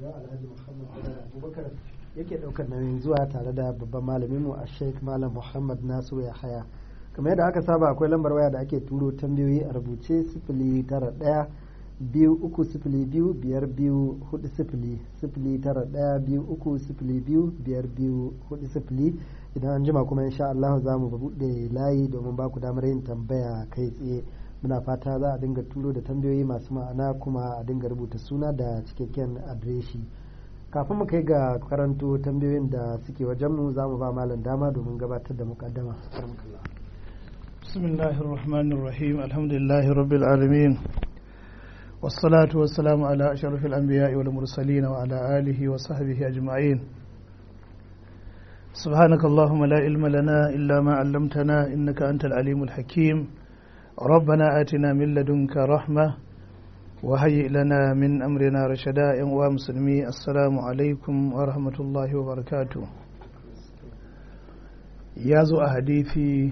alhaji muhammad badar abubakar yake daukar nauyin zuwa tare da babban malamin mu a sheikh malam muhammad nasiru ya haya kamar yadda aka saba akwai lambar waya da ake turo tambayoyi a rubuce sifili tara ɗaya biyu uku sifili biyu biyar biyu hudu sifili sifili tara ɗaya biyu uku sifili biyu biyar biyu hudu sifili idan an jima kuma insha Allah za mu buɗe layi domin ba ku damar yin tambaya kai tsaye muna fata za a dinga turo da tambayoyi masu ma'ana kuma a dinga rubuta suna da cikakken adireshi kafin mu kai ga karanto tambayoyin da suke wajenmu za mu ba malam dama domin gabatar da mukaddama بسم الله الرحمن الرحيم الحمد لله رب العالمين والصلاة والسلام على أشرف الأنبياء والمرسلين وعلى آله وصحبه أجمعين سبحانك اللهم لا علم لنا إلا ما علمتنا إنك أنت العليم الحكيم ربنا آتنا من لدنك رحمة وهيئ لنا من أمرنا رشدا ومسلمي السلام عليكم ورحمة الله وبركاته يازو أحاديثي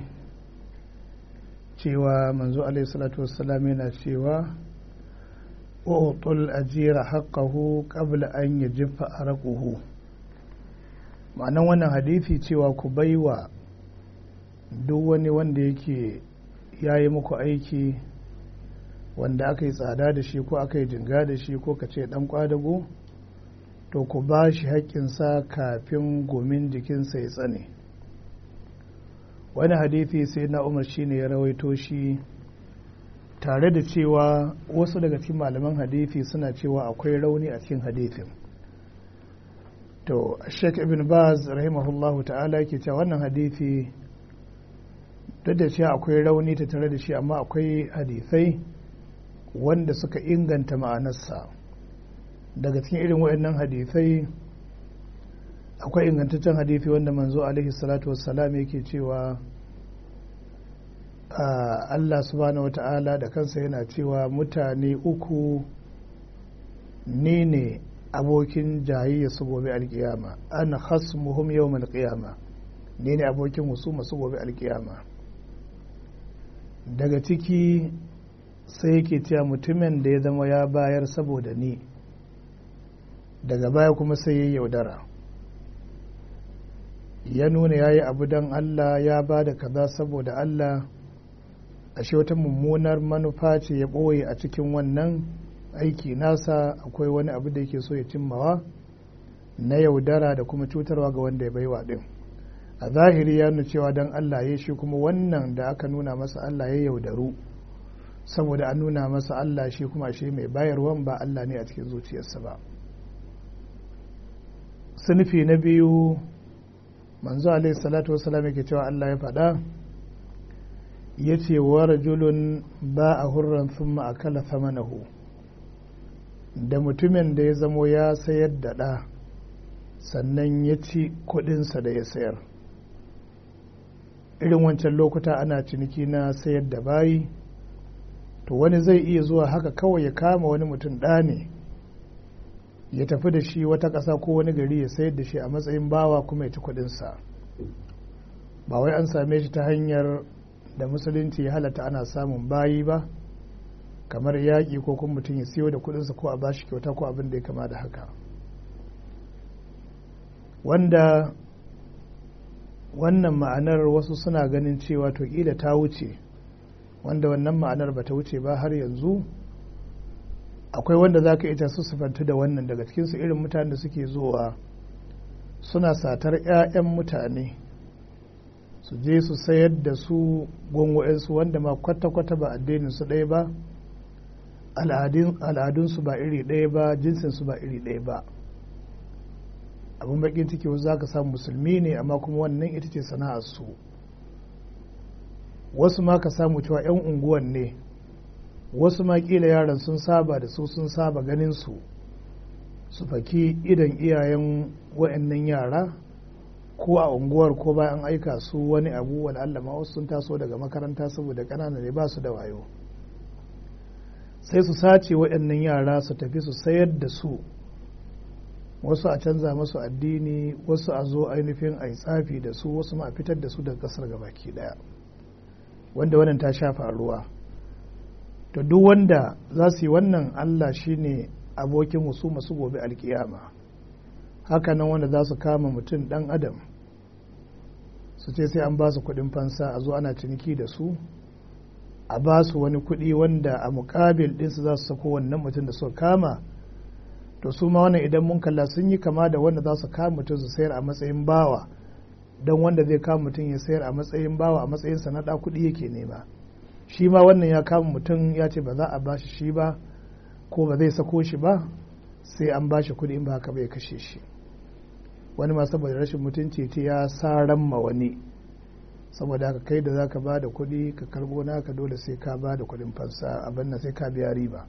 cewa manzo alaihi salatu wassalam yana cewa utul ajira haqqahu qabla an yajfa arquhu ma'anan wannan hadisi cewa ku baiwa duk wani wanda yake yayi muku aiki wanda aka yi tsada da shi ko aka yi jinga da shi ko ka ce dan kwadago to ku ba shi haƙƙinsa kafin gomin jikinsa ya tsane wani hadithi sai na umar shine ya rawaito shi tare da cewa wasu daga cikin malaman hadithi suna cewa akwai rauni a cikin hadithin to sheikh ibn baz rahimahullahu ta'ala yake cewa wannan hadithi duk da cewa akwai rauni ta tare da shi amma akwai hadithai wanda suka inganta ma'anarsa daga cikin irin waɗannan hadithai akwai ingantaccen hadithi wanda manzo alaihi salatu wassalam yake cewa Allah subhanahu wata'ala da kansa yana cewa mutane uku ni ne abokin jayayya su gobe alkiyama ana khasmuhum yawm alqiyama ni ne abokin husuma su gobe alkiyama daga ciki sai yake cewa mutumin da ya zama ya bayar saboda ni daga baya kuma sai ya yaudara ya nuna ya yi abu don Allah ya ba da kaza saboda Allah ashe wata mummunar manufa ce ya ɓoye a cikin wannan aiki nasa akwai wani abu da yake so ya cimmawa na yaudara da kuma cutarwa ga wanda ya baiwa ɗin a zahiri ya nuna cewa don Allah ya shi kuma wannan da aka nuna masa Allah ya yaudaru saboda an nuna masa Allah shi kuma shi mai bayarwan ba Allah ne a cikin zuciyarsa ba sunufi na biyu manzo alaihi salatu wasalam yake cewa Allah ya faɗa ya ce wa rajulun ba a hurran sun akala samanahu da mutumin da ya zamo ya sayar da ɗa sannan ya ci kuɗinsa da ya sayar irin wancan lokuta ana ciniki na sayar da bayi to wani zai iya zuwa haka kawai ya kama wani mutum ɗa ne ya tafi da shi wata ƙasa ko wani gari ya sayar da shi a matsayin bawa kuma ya ci kuɗinsa ba wai an same shi ta hanyar da musulunci ya halatta ana samun bayi ba kamar yaƙi ko kuma mutum ya siyo da kuɗinsa ko a bashi kyauta ko abin da ya kama da haka wanda wannan ma'anar wasu suna ganin cewa to ƙila ta wuce wanda wannan ma'anar ba ta wuce ba har yanzu akwai wanda za ka ita su sifanta da wannan daga cikinsu irin mutane da suke zuwa suna satar 'ya'yan mutane su je su sayar da su gwangwa'insu wanda ma kwata-kwata ba addinin su ɗaya ba al'adunsu ba iri ɗaya ba jinsinsu ba iri ɗaya ba abin bakin ciki wasu za ka samu musulmi ne amma kuma wannan ita ce sana'arsu wasu ma ka samu cewa 'yan unguwan ne wasu ma kila yaran sun saba da su sun saba ganin su su faki idan iyayen wa'annan yara ko a unguwar ko bayan aika su wani abu wani Allah ma wasu sun taso daga makaranta saboda ƙanana ne ba su da wayo sai su sace waɗannan yara su tafi su sayar da su wasu a canza masu addini wasu a zo ainihin a yi tsafi da su wasu ma a fitar da su daga ƙasar gabaki ɗaya wanda wannan ta sha faruwa to duk wanda za su yi wannan Allah shine abokin husuma su gobe alkiyama hakanan wanda za su kama mutum dan adam su ce sai an ba su kuɗin fansa a zo ana ciniki da su a ba su wani kuɗi wanda a mukabil ɗinsu za su sako wannan mutum da suka kama to su ma wannan idan mun kalla sun yi kama da wanda za su kama mutum su sayar a matsayin bawa don wanda zai kama mutum ya sayar a matsayin bawa a matsayin sanada kuɗi yake nema shi ma wannan ya kama mutum ya ce ba za a bashi shi ba ko ba zai sako shi ba sai an bashi kuɗi in ba haka bai kashe shi wani ma saboda rashin mutunci ce ya saran ma wani saboda haka kai da za ka ba da kuɗi ka karbo naka dole sai ka ba da kuɗin fansa abin nan sai ka biya riba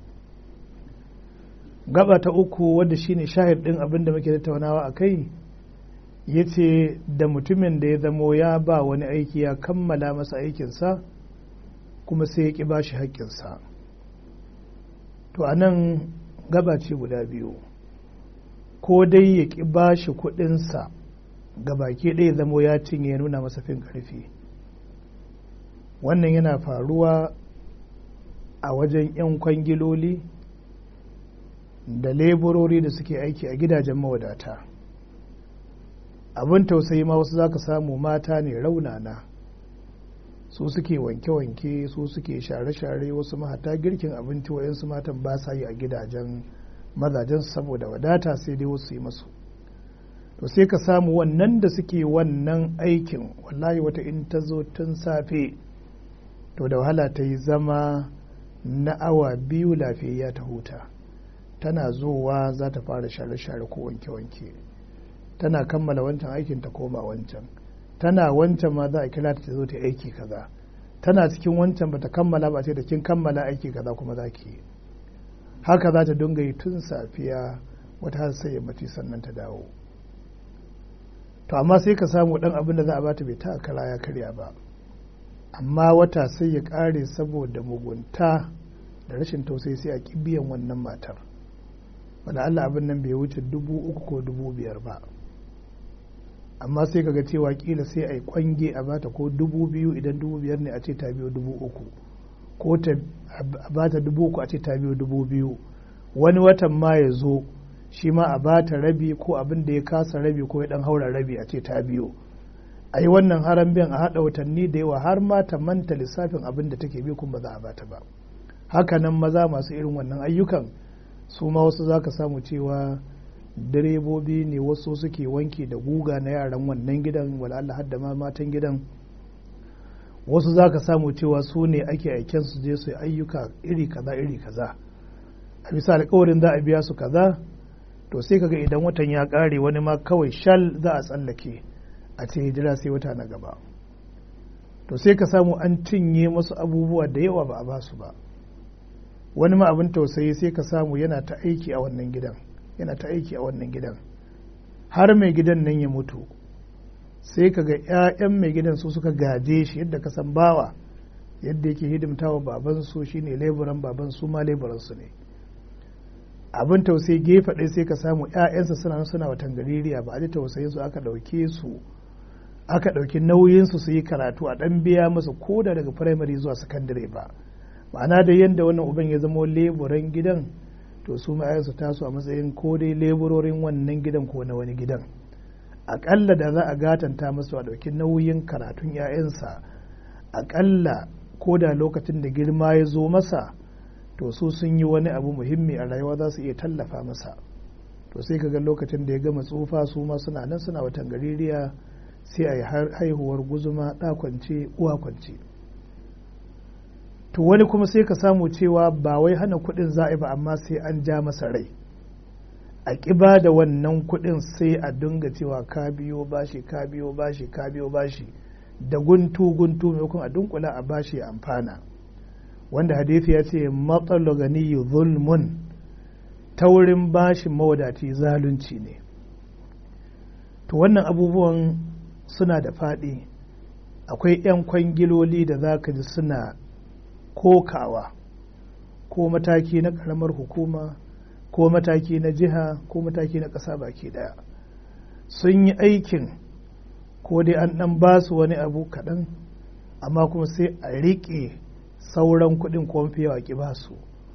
gaba ta uku wadda shine shahid ɗin abin da muke tattaunawa a kai ya ce da mutumin da ya zamo ya ba wani aiki ya kammala masa aikinsa kuma sai ya ƙi ba shi haƙƙinsa to a nan gaba ce guda biyu ko dai ya ƙi ba shi kuɗinsa ga baki ɗaya zamo ya cinye ya nuna masa fin ƙarfi wannan yana faruwa a wajen 'yan kwangiloli da leburori da suke aiki a gidajen mawadata abin tausayi ma wasu za ka samu mata ne raunana su suke wanke-wanke su suke share-share wasu mahata girkin abinci wayansu matan ba sa yi a gidajen mazajensu saboda wadata sai dai wasu yi masu to sai ka samu wannan da suke wannan aikin wallahi wata in ta zo tun safe to da wahala ta yi zama na awa biyu lafiyayya ta huta tana zowa za ta fara share-share ko wanke-wanke tana kammala wancan aikin ta koma wancan tana wancan ma za a kira ta zo ta aiki kaza tana cikin wancan bata kammala ba sai da kin kammala aiki kaza kuma za ki haka za ta dinga yi tun safiya wata har sai yammaci sannan ta dawo to amma sai ka samu dan abin da za a bata bai ta kara ya karya ba amma wata sai ya kare saboda mugunta da rashin tausayi sai a biyan wannan matar wanda Allah abin nan bai wuce dubu uku ko dubu biyar ba amma sai kaga cewa kila sai a yi kwange a bata ko dubu biyu idan dubu biyar ne a ce ta biyo dubu uku ko ta a bata dubu uku a ce ta biyo dubu biyu wani watan ma ya zo shi ma a bata rabi ko abin da ya kasa rabi ko ya dan haura rabi a ce ta biyo a yi wannan haram biyan a haɗa watanni da yawa har ma ta manta lissafin abin da take bi kuma ba za a bata ba hakanan maza masu irin wannan ayyukan su ma wasu za ka samu cewa direbobi ne wasu suke wanki da guga na yaran wannan gidan wala'alla har da ma matan gidan wasu za ka samu cewa su ne ake aiken su je su ayyuka iri kaza iri kaza a bisa alkawarin za a biya su kaza to sai kaga idan watan ya kare wani ma kawai shal za a tsallake a ce jira sai wata na gaba to sai ka samu an cinye masu abubuwa da yawa ba a ba su ba wani ma abin tausayi sai ka samu yana ta aiki a wannan gidan yana ta aiki a wannan gidan har mai gidan nan ya mutu sai ka ga 'ya'yan mai gidan su suka gaje shi yadda ka san bawa yadda yake hidimta wa babansu shine leburan baban su ma leburansu ne abin tausayi gefe ɗaya sai ka samu 'ya'yansa suna suna watan gaririya ba a ji tausayin su aka ɗauke su aka ɗauki nauyinsu su yi karatu a ɗan biya musu koda daga firamare zuwa sakandare ba ma'ana da yadda wannan uban ya zama leburan gidan to su su taso a matsayin ko dai leburorin wannan gidan ko na wani gidan aƙalla da za a gatanta masu a ɗauki nauyin karatun 'ya'yansa aƙalla ko da lokacin da girma ya zo masa to su sun yi wani abu muhimmi a rayuwa za su iya tallafa masa to sai ka ga lokacin da ya gama tsufa su ma suna nan suna watan gaririya sai a yi haihuwar guzuma ɗa kwance uwa kwance to wani kuma sai ka samu cewa ba wai hana kuɗin za a ba amma sai an ja masa rai a ƙiba da wannan kuɗin sai a dinga cewa ka biyo bashi ka biyo bashi ka biyo bashi da guntu guntu maimakon a dunkula a bashi amfana wanda hadisi ya ce matsalo gani zulmun taurin bashin mawadaci zalunci ne to wannan abubuwan suna da faɗi akwai 'yan kwangiloli da za ka ji suna kokawa ko mataki na ƙaramar hukuma ko mataki na jiha ko mataki na ƙasa baki ɗaya sun yi aikin ko dai an ɗan ba su wani abu kaɗan amma kuma sai a riƙe sauran kuɗin ko mafi yawa ki ba su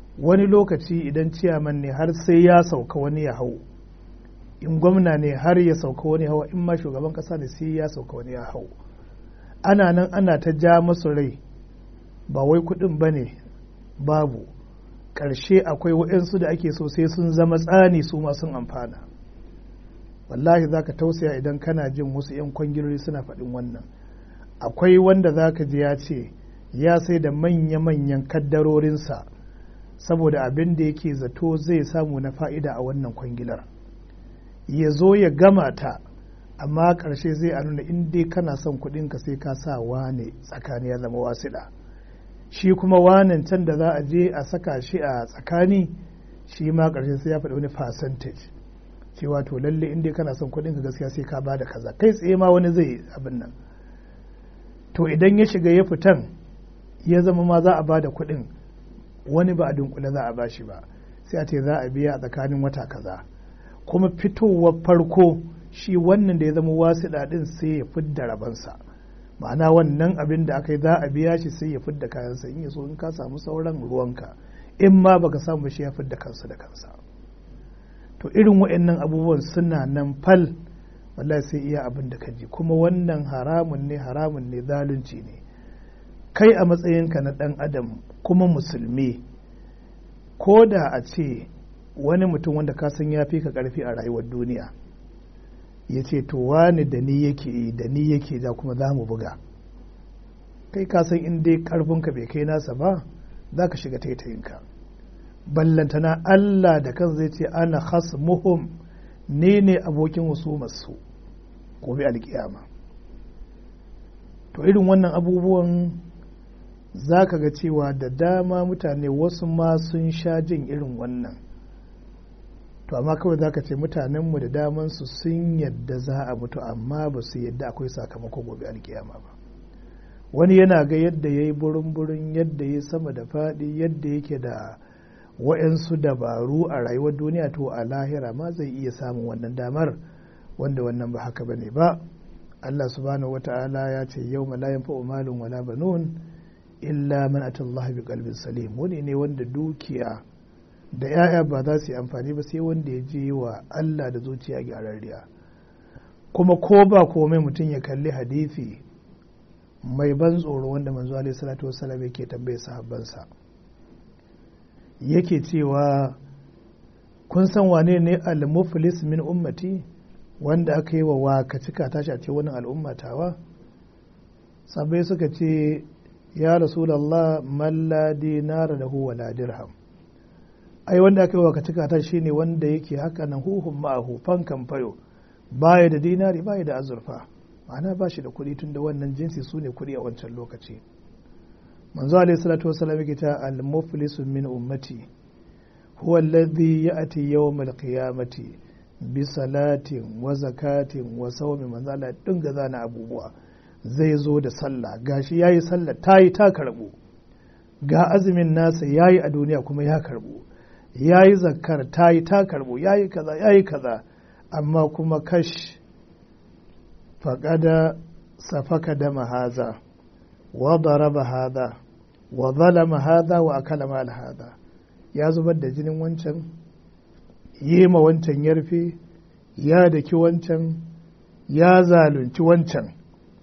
wani lokaci idan ciyaman ne har sai ya sauka wani ya hau in gwamna ne har ya sauka wani hawa in ma shugaban kasa ne sai ya sauka wani ya hau ana nan ana ta ja masu rai ba wai kudin ba ne babu ƙarshe akwai waɗansu da ake so sai sun zama tsani su ma sun amfana wallahi za ka tausaya idan kana jin wasu 'yan kwangilori suna faɗin wannan akwai wanda za ka ji ya ce ya sai da manya-manyan kaddarorinsa saboda abin da yake zato zai samu na fa'ida a wannan kwangilar ya zo ya gama ta amma ƙarshe zai a nuna in dai kana son kuɗinka sai ka sa wane tsakani ya zama wasiɗa shi kuma wanan can da za a je a saka shi a tsakani shi ma ƙarshe sai ya faɗi wani percentage cewa to lalle in dai kana son kuɗinka gaskiya sai ka ba da kaza kai tsaye ma wani zai abin nan to idan ya shiga ya fitan ya zama ma za a ba da kuɗin wani ba a dunkule za a ba shi ba sai a ce za a biya a tsakanin wata kaza kuma fitowar farko shi wannan da ya zama wasiɗa ɗin sai ya fidda rabansa ma'ana wannan abin da aka yi za a biya shi sai ya fidda kayansa in ya so in ka samu sauran ruwanka in ma baka samu shi ya fidda kansa da kansa to irin waɗannan abubuwan suna nan fal wallahi sai iya abin da ka ji kuma wannan haramun ne haramun ne zalunci ne kai a matsayinka na ɗan adam kuma musulmi ko da a ce wani mutum wanda ka san ya fi ka ƙarfi a rayuwar duniya ya ce to wani da ni yake yi da ni yake ja kuma za mu buga kai ka san in dai ƙarfinka bai kai nasa ba za ka shiga taitayinka ballantana Allah da kan zai ce ana khasmuhum ne ne abokin husumarsu gobe alkiyama to irin wannan abubuwan za ka ga cewa da dama mutane wasu ma sun sha jin irin wannan to amma kawai za ka ce mutanenmu da damansu sun yadda za a mutu amma ba su yadda akwai sakamako gobe alkiyama ba wani yana ga yadda ya yi burin-burin yadda ya sama da faɗi yadda yake da wa'yansu dabaru a rayuwar duniya to a lahira ma zai iya samun wannan damar wanda wannan ba haka bane ba Allah subhanahu wata'ala ya ce yau la yanfa'u malun wala banun illa man atallaha bi qalbin salim wani ne wanda dukiya da yaya ba za su yi amfani ba sai wanda ya je wa Allah da zuciya gyararriya kuma ko ba komai mutum ya kalli hadisi mai ban tsoro wanda manzo alaihi salatu wassalam yake tambaye sahabbansa yake cewa kun san wane ne al-muflis min ummati wanda aka yi wa waka cika tashi a ce wani al'ummatawa sabai suka ce ya rasulallah malla dinara da huwa la dirham ai wanda aka yi wa cika tashi shine wanda yake haka nan huhun ma'ahu fankan fayo baya da dinari baya da azurfa ma'ana ba shi da kuɗi tun da wannan jinsi su ne kuɗi a wancan lokaci manzo alayhi salatu wasallam yake ta al-muflisu min ummati huwa alladhi ya'ti yawm al-qiyamati bi salatin wa zakatin wa sawmi manzo Allah dinga zana abubuwa zai zo da sallah gashi yayi sallah tayi ta karbu ga azumin nasa yayi a duniya kuma ya karbu yayi zakkar tayi ta karbu yayi kaza yayi kaza amma kuma kash faqada safaka dama haza وضرب هذا وظلم هذا وأكل مال هذا ya zubar da jinin wancan yi ma wancan yarfe ya daki wancan ya zalunci wancan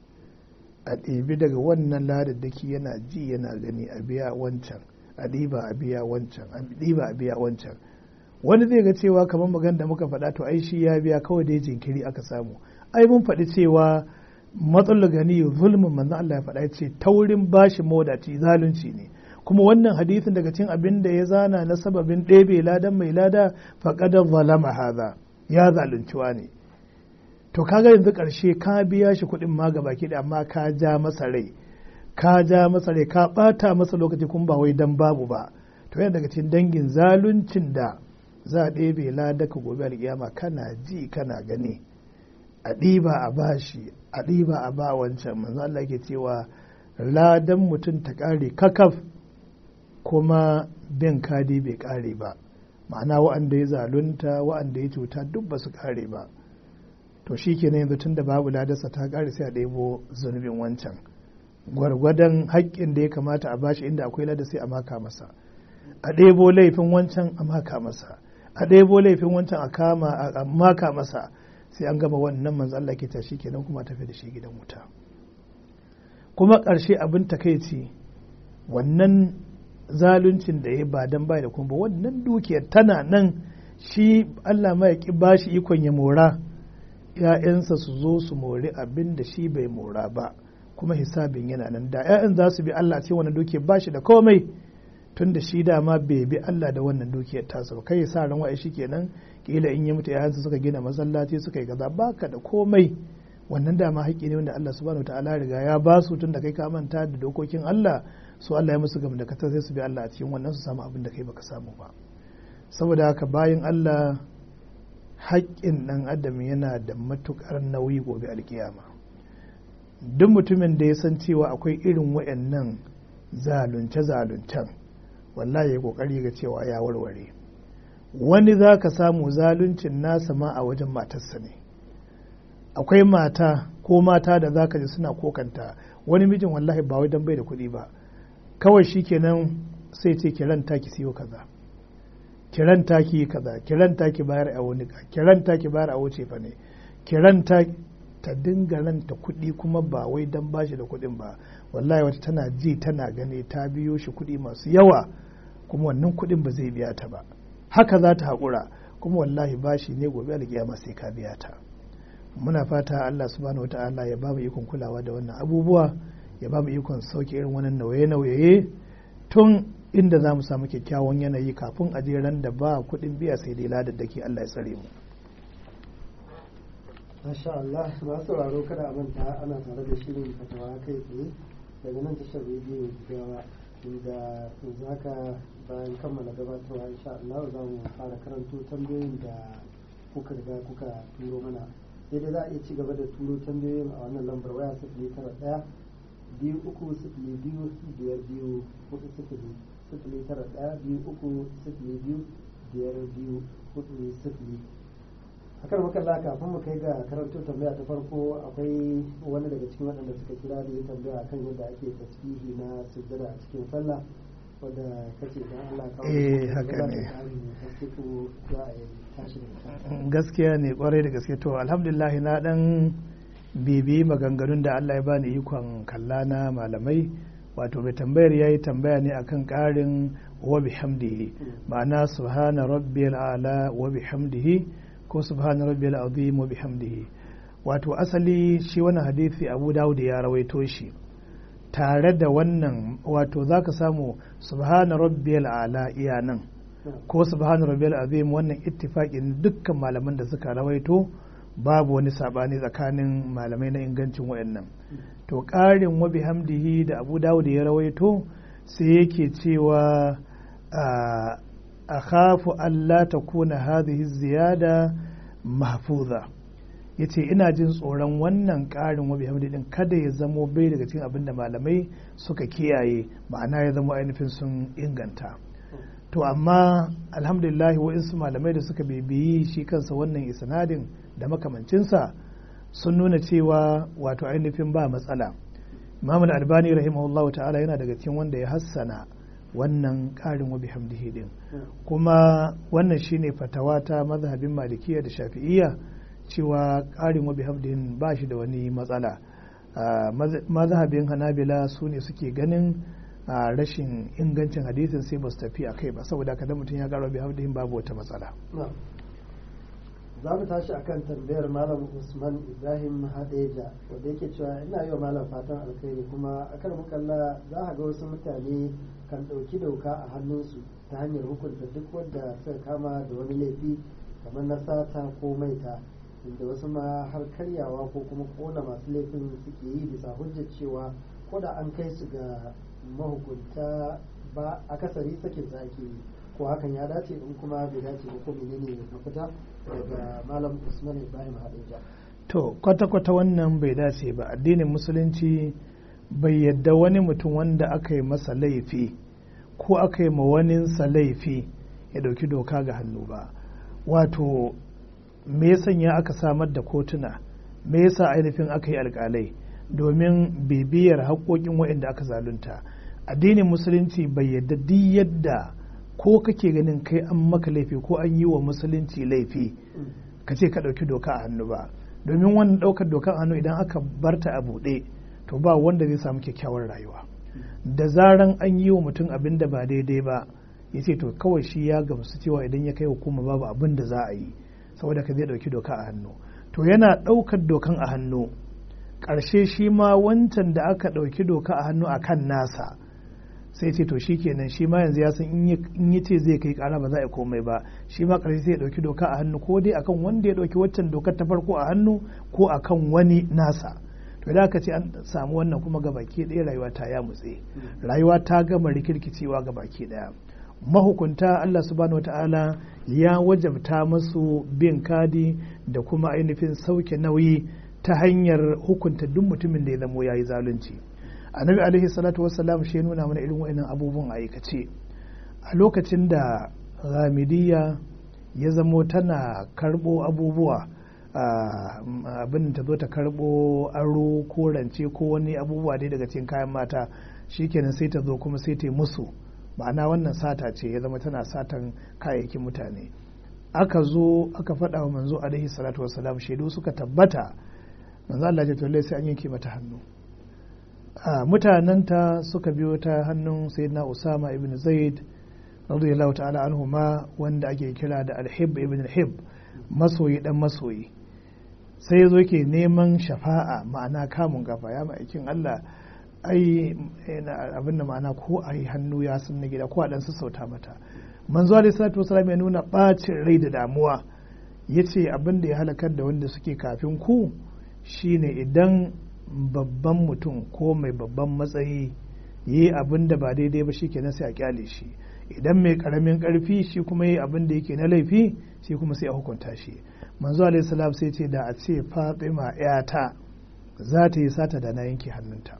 a ɗebi daga wannan ladaddaki yana ji yana gani a biya wancan a ɗiba a biya wancan a ɗiba a biya wancan wani zai ga cewa kamar magan da muka faɗa to ai shi ya biya kawai da jinkiri aka samu ai mun faɗi cewa matsalar gani zulmin manzo Allah ya faɗa ya ce taurin bashi modaci zalunci ne kuma wannan hadisin daga cikin abin da ya zana na sababin ɗebe ladan mai lada faƙadar zalama haza ya zalunciwa ne to kaga yanzu ƙarshe ka biya shi kuɗin ma gaba ki amma ka ja masa rai ka ja masa rai ka ɓata masa lokaci kuma ba wai dan babu ba to yana daga cikin dangin zaluncin da za a ɗebe ladaka gobe alƙiyama kana ji kana gani a ɗiba a bashi a ɗiba a ba wancan manzo Allah ke cewa ladan mutum ta ƙare kakaf kuma bin kadi bai ƙare ba ma'ana wa'anda ya zalunta wa'anda ya cuta duk ba su ƙare ba to shi ke yanzu tun da babu ladarsa ta ƙare sai a ɗebo zunubin wancan gwargwadon haƙƙin da ya kamata a bashi inda akwai lada sai a maka masa a ɗebo laifin wancan a maka masa a ɗebo laifin wancan a kama a maka masa sai an gama wannan manzo Allah ke tashi kenan kuma tafi da shi gidan wuta kuma ƙarshe abin takaici wannan zaluncin da ya ba dan bai da kuma wannan dukiyar tana nan shi Allah ma ya ki bashi ikon ya mora ‘ya'yansa su zo su mori abin da shi bai mora ba kuma hisabin yana nan da ‘ya'yan za su bi Allah ce wannan dukiyar ba shi da komai tun da shi dama bai bi Allah da wannan dukiyar tasa ba kai sa ran wa'ai shi kenan kila in ya mutu ‘ya'yansa suka gina masallaci suka yi gaza baka da komai wannan dama haƙƙi ne wanda Allah subhanahu ta'ala riga ya ba su tun da kai ka manta da dokokin Allah su Allah ya musu gam da katar sai su bi Allah a cikin wannan su samu abin da kai baka samu ba saboda haka bayan Allah haƙƙin ɗan adam yana da matuƙar nauyi gobe alkiyama duk mutumin da ya san cewa akwai irin wayannan zalunce-zaluncen wallahi ya ƙoƙari ga cewa ya warware wani za ka samu zaluncin nasa ma a wajen matarsa ne akwai mata ko mata da za ka ji suna kokanta wani mijin wallahi ba wai don bai da kuɗi ba kawai shi kenan sai ce kiran taki siyo kaza kiran taki kaza kiran taki bayar a wani ka kiran taki bayar a wuce fa ne kiran ta ta dinga ranta kuɗi kuma ba wai dan bashi da kuɗin ba wallahi wata tana ji tana gani ta biyo shi kuɗi masu yawa kuma wannan kuɗin ba zai biya ta ba haka za ta haƙura kuma wallahi bashi ne gobe alƙiyama sai ka biya ta muna fata Allah subhanahu wata'ala ya ba mu ikon kulawa da wannan abubuwa ya ba mu ikon sauke irin wannan nauye-nauye tun inda za mu samu kyakkyawan yanayi kafin a ran da ba kuɗin biya sai dai ladaddaki Allah ya tsare mu. Masha Allah masu sauraro kada a manta ana tare da shirin fatawa kai tsaye daga nan tashar rediyo gawa inda zaka bayan kammala gabatarwa insha Allah za mu fara karanto tambayoyin da kuka riga kuka turo mana sai dai za a iya ci gaba da turo tambayoyin a wannan lambar waya sifili tara ɗaya biyu uku sifili biyu biyar biyu hudu sifili sifili tara ɗaya biyu uku sifili biyu biyar biyu hudu sifili akan makalla kafin mu kai ga karanto tambaya ta farko akwai wani daga cikin waɗanda suka kira da ya tambaya kan yadda ake tasbihi na sujjada a cikin sallah wadda kace dan Allah kawo eh haka ne za a yi tashi da gaskiya ne kwarai da gaske to alhamdulillah na dan bibi maganganun da Allah ya bani ikon kalla na malamai wato mai tambayar ya yi tambaya ne akan karin wa bihamdihi ma'ana subhana rabbiyal ala wa bihamdihi ko subhana rabbiyal azim wa bihamdihi wato asali shi wannan hadisi Abu Dawud ya rawaito shi tare da wannan wato zaka samu subhana rabbiyal ala iya nan ko subhana rabbiyal azim wannan ittifaqin dukkan malaman da suka rawaito babu wani sabani tsakanin malamai na ingancin wayannan to ƙarin wa bihamdihi da abu dawud ya rawaito sai yake cewa a khafu Allah ta kuna hadhihi ziyada mahfuza yace ina jin tsoron wannan ƙarin wa bihamdi din kada ya zamo bai daga cikin abin da malamai suka kiyaye ma'ana ya zama ainihin sun inganta to amma alhamdulillah wa'insu malamai da suka bibiyi shi kansa wannan isnadin da makamancinsa sun nuna cewa wato ainihin ba matsala imam albani rahimahullahu ta'ala yana daga cikin wanda ya hassana wannan karin wa bihamdihi din kuma wannan shine fatawa ta mazhabin malikiya da shafi'iyya cewa karin wa bihamdihin ba shi da wani matsala mazhabin hanabila su ne suke ganin rashin ingancin hadisin sai ba su tafi a kai ba saboda kada mutum ya karo bihamdihin babu wata matsala za mu tashi akan tambayar malam usman ibrahim hadeja wanda yake cewa ina yi wa malam fatan alkhairi kuma akan mukalla za a ga wasu mutane kan ɗauki doka a hannunsu ta hanyar hukunta duk wanda suka kama da wani laifi kamar na sata ko maita inda wasu ma har karyawa ko kuma kona masu laifin suke yi bisa hujjar cewa ko da an kai su ga mahukunta ba akasari sakin sa ake yi ko hakan ya dace in kuma bai dace ba ko menene mafita daga malam usman ibrahim hadija to kwata-kwata wannan bai dace ba addinin musulunci bai yadda wani mutum wanda aka yi masa laifi ko aka yi ma waninsa laifi ya dauki doka ga hannu ba wato me ya sanya aka samar da kotuna me yasa ainihin aka yi alkalai domin bibiyar haƙoƙin waɗanda aka zalunta addinin musulunci bai yadda duk yadda ko kake ganin kai an maka laifi ko an yi wa musulunci laifi ka ce ka ɗauki doka a hannu ba domin wannan ɗaukar doka a hannu idan aka barta a buɗe to ba wanda zai samu kyakkyawar rayuwa da zaran an yi wa mutum abin da ba daidai ba ya ce to kawai shi ya gamsu cewa idan ya kai hukuma babu abin da za a yi saboda ka zai ɗauki doka a hannu to yana ɗaukar dokan a hannu ƙarshe shi ma wancan da aka ɗauki doka a hannu a kan nasa sai ce to shi kenan shi ma yanzu ya san in yi ce zai kai ƙara ba za a komai ba shi ma ƙarshe sai ya ɗauki doka a hannu ko dai akan wanda ya ɗauki waccan dokar ta farko a hannu ko akan wani nasa to da aka ce an samu wannan kuma ga baki ɗaya rayuwa ta ya mutse rayuwa ta gama rikirkicewa ga baki ɗaya mahukunta Allah subhanahu wata'ala ya wajabta masu bin kadi da kuma ainihin sauke nauyi ta hanyar hukunta duk mutumin da ya zamo ya yi zalunci annabi alaihi salatu wassalam shi nuna mana irin wa'annan abubuwan aikace a lokacin da ghamidiyya ya zamo tana karbo abubuwa abin ta zo ta karbo aro ko rance ko wani abubuwa dai daga cikin kayan mata shikenan sai ta zo kuma sai ta musu ma'ana wannan sata ce ya zama tana satan kayayyakin mutane aka zo aka faɗa wa manzo alaihi salatu wassalam shaidu suka tabbata manzo Allah ya tolle sai an yanke mata hannu mutanenta suka biyo ta hannun sayyidina Usama ibn Zaid radiyallahu ta'ala anhuma wanda ake kira da alhib ibn alhib masoyi dan masoyi sai yazo yake neman shafa'a ma'ana kamun gafa ya ma'aikin Allah ai abin da ma'ana ko a yi hannu ya sun na gida ko a dan sassauta mata manzo alaihi salatu wasallam ya nuna bacin rai da damuwa yace abin da ya halakar da wanda suke kafin ku shine idan babban mutum ko mai babban matsayi yi abin da ba daidai ba shikenan sai a kyale shi idan mai karamin karfi shi kuma yi abin da yake na laifi shi kuma sai a hukunta shi manzo alaihi salam sai ce da a ce fatima yata za ta yi sata da na yanke hannunta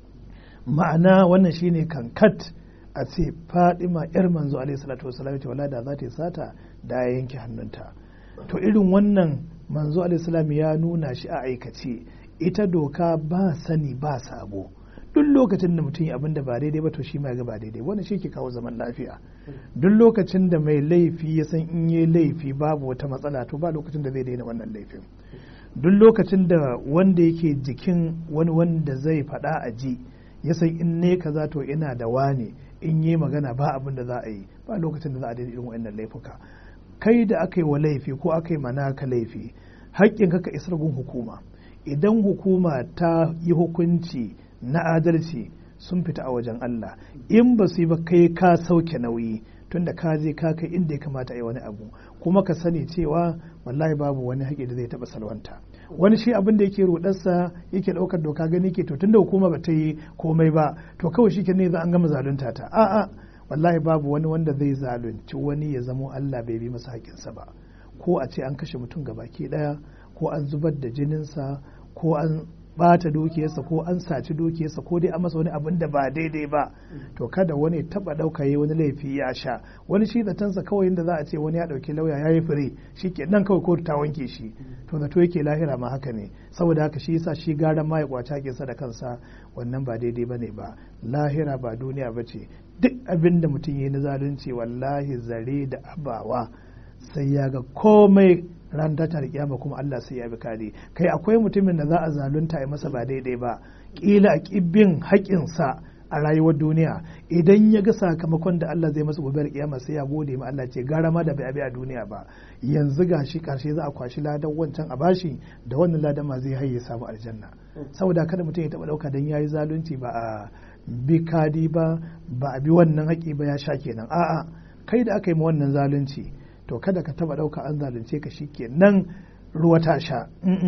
ma'ana wannan shine kankat a ce fadima yar manzo alaihi salatu wasallam ce wala da za ta yi sata da ya yanke hannunta to irin wannan manzo alaihi salam ya nuna shi a aikace ita doka ba sani ba sabo duk lokacin da mutum ya abin da ba daidai ba to shi ma ga ba daidai wannan shi ke kawo zaman lafiya duk lokacin da mai laifi ya san in yi laifi babu wata matsala to ba lokacin da zai daina wannan laifin duk lokacin da wanda yake jikin wani wanda zai faɗa a ji ya san in ne kaza to ina da wane in yi magana ba abin da za a yi ba lokacin da za a daina irin wannan laifuka kai da aka yi wa laifi ko aka yi mana ka laifi haƙƙin ka isar gun hukuma idan hukuma ta yi hukunci na adalci sun fita a wajen Allah in ba su yi ba kai ka sauke nauyi tunda ka je ka kai inda ya kamata a yi wani abu kuma ka sani cewa wallahi babu wani haƙƙi da zai taɓa salwanta wani shi abin da yake rudarsa yake ɗaukar doka gani ke to tunda hukuma ba ta yi komai ba to kawai shi ke ne za an gama zalunta ta a'a wallahi babu wani wanda zai zalunci wani ya zamo Allah bai bi masa haƙƙinsa ba ko a ce an kashe mutum gabaki ɗaya ko an zubar da jininsa ko an bata dukiyarsa ko an saci dukiyarsa ko dai an masa wani abin da ba daidai ba to kada wani taba dauka yi wani laifi ya sha wani shi zatansa kawai inda za a ce wani ya dauki lauya ya yi fure shi ke nan kawai kotu ta wanke shi to zato yake lahira ma haka ne saboda haka shi yasa shi gara ma ya kwace hakinsa da kansa wannan ba daidai bane ba lahira ba duniya ba ce duk abin da mutum ya yi na zalunci wallahi zare da abawa sai ya ga komai ran ta kiyama kuma Allah sai ya bi kare kai akwai mutumin da za a zalunta ya masa ba daidai ba kila a kibbin haƙinsa a rayuwar duniya idan ya ga sakamakon da Allah zai masa gobe kiyama sai ya gode ma Allah ce gara ma da bai abi a duniya ba yanzu gashi karshe za a kwashi ladan wancan a bashi da wannan ladan ma zai haye samu aljanna saboda kada mutum ya taba dauka dan yayi zalunci ba a bi kadi ba ba a bi wannan haƙi ba ya sha kenan a'a kai da aka yi ma wannan zalunci to kada ka taba dauka an zalunce ka nan ruwa ta sha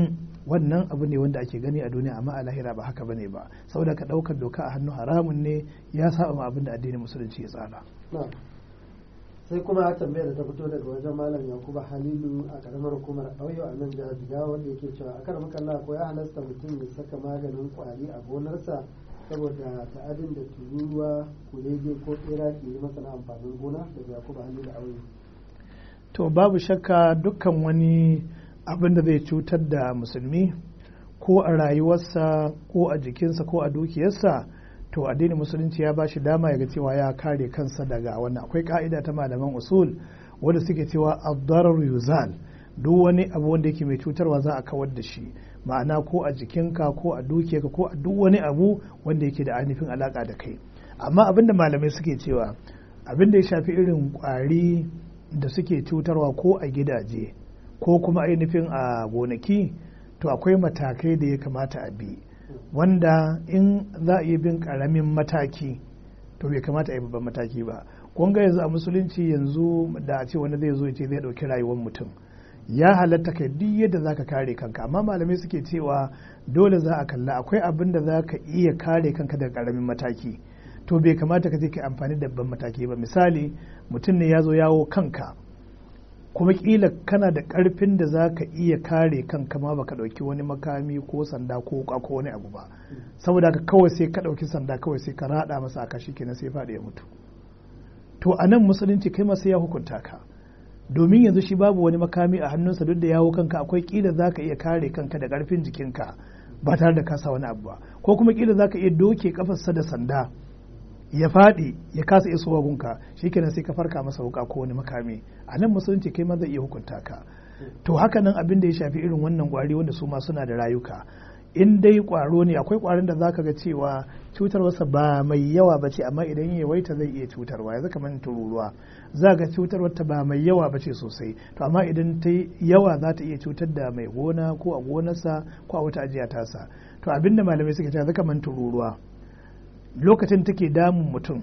wannan abu ne wanda ake gani a duniya amma a lahira ba haka bane ba saboda ka daukar doka a hannu haramun ne ya saba ma abin da addinin musulunci ya tsara sai kuma tambayar da ta fito daga wajen malam yakuba halilu a karamar hukumar auyo a nan jihar jigawa wanda yake cewa a kan makalla ko ya halasta mutum ya saka maganin kwari a gonarsa saboda ta'adin da tururuwa kurege ko tsera ke yi masa na amfanin gona daga yakuba halilu auyo to babu shakka dukkan wani abin da zai cutar da musulmi ko a rayuwarsa ko a jikinsa ko a dukiyarsa to addinin musulunci ya ba shi dama ya ga cewa ya kare kansa daga wannan akwai ka'ida ta malaman usul wanda suke cewa abdarar yuzal duk wani abu wanda yake mai cutarwa za a kawar da shi ma'ana ko a jikinka ko a dukiyarka ko a duk wani abu wanda yake da ainihin alaka da kai amma abinda malamai suke cewa abinda ya shafi irin kwari da suke cutarwa ko a gidaje ko kuma ainihin a gonaki to akwai matakai da ya kamata a bi wanda in za a iya bin karamin mataki to bai kamata a yi babban mataki ba kun ga yanzu a musulunci yanzu da a ce wani zai zo ya ce zai ɗauki rayuwar mutum ya halatta kai duk yadda zaka kare kanka amma malamai suke cewa dole za a kalla akwai abin da za ka iya kare kanka daga karamin mataki to bai kamata ka je ka amfani da babban mataki ba misali mutum ne ya zo yawo kanka kuma kila kana da karfin da za ka iya kare kanka ma baka dauki wani makami ko sanda ko wuka ko wani abu ba saboda ka kawai sai ka dauki sanda kawai sai ka rada masa aka shi kenan sai faɗi ya mutu to a nan musulunci kai ma sai ya hukunta ka domin yanzu shi babu wani makami a hannunsa duk da yawo kanka akwai kila za ka iya kare kanka da karfin jikinka ba tare da kasa wani abu ba ko kuma kila za ka iya doke kafarsa da sanda ya faɗi ya kasa isowa gunka shikenan sai ka farka masa wuka ko wani makami a nan musulunci kai ma zai iya hukunta ka to haka nan abin da ya shafi irin wannan kwari wanda su ma suna da rayuka in dai kwaro ne akwai kwarin da zaka ga cewa cutarwarsa ba mai yawa ba ce amma idan ya yawaita zai iya cutarwa yanzu kamar tururuwa za ga cutarwarta ba mai yawa ba ce sosai to amma idan ta yawa za ta iya cutar da mai gona ko a gonarsa ko a wata ajiya tasa to abinda malamai suke cewa kamar tururuwa lokacin take damun mutum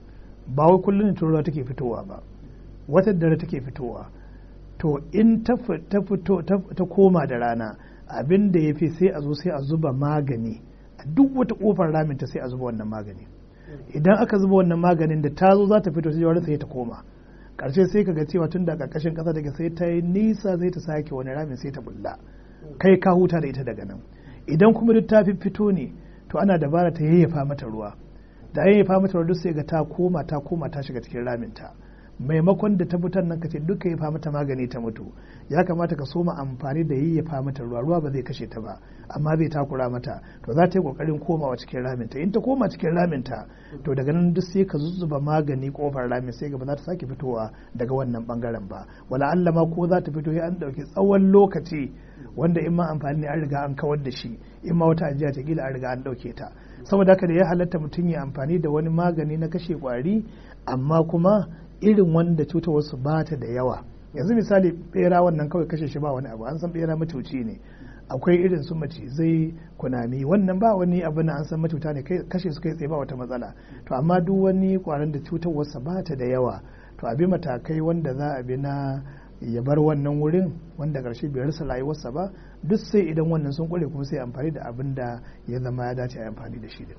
ba wai kullum tururuwa take fitowa ba wata dare take fitowa to in ta fito ta koma da rana abin da ya fi sai a zo sai a zuba magani a duk wata kofar raminta sai a zuba wannan magani idan aka zuba wannan maganin da ta zo za ta fito sai wani sai ta koma karshe sai ka ga cewa tun da karkashin kasa daga sai ta yi nisa sai ta sake wani ramin sai ta bulla kai ka huta da ita daga nan idan kuma duk ta fi fito ne to ana dabara ta yayyafa mata ruwa da yayyafa mata ruwa duk sai ga ta koma ta koma ta shiga cikin raminta maimakon da ta fitar nan ka ce duka ya mata magani ta mutu ya kamata ka soma amfani da yayyafa mata ruwa ruwa ba zai kashe ta ba amma zai takura mata to za ta yi kokarin komawa cikin raminta in ta koma cikin raminta to daga nan duk sai ka zuzzuba magani kofar ramin sai gaba za ta sake fitowa daga wannan bangaren ba wala Allah ma ko za ta fito an dauki tsawon lokaci wanda in ma amfani ne an riga an kawar da shi in ma wata ajiya ta kila an riga an dauke ta saboda haka da ya halatta mutum ya amfani da wani magani na kashe kwari amma kuma irin wanda cutarwarsu ba ta da yawa yanzu misali bera wannan kawai kashe shi ba wani abu an san bera matuci ne akwai irin su macizai kunami wannan ba wani abu na an san matuta ne kashe su kai tsaye ba wata matsala to amma duk wani kwaron da cutarwarsa ba ta da yawa to abi matakai wanda za a bi na ya bar wannan wurin wanda karshe bai rasa rayuwarsa ba duk sai idan wannan sun kware kuma sai amfani da abin da ya zama ya dace a amfani da shi din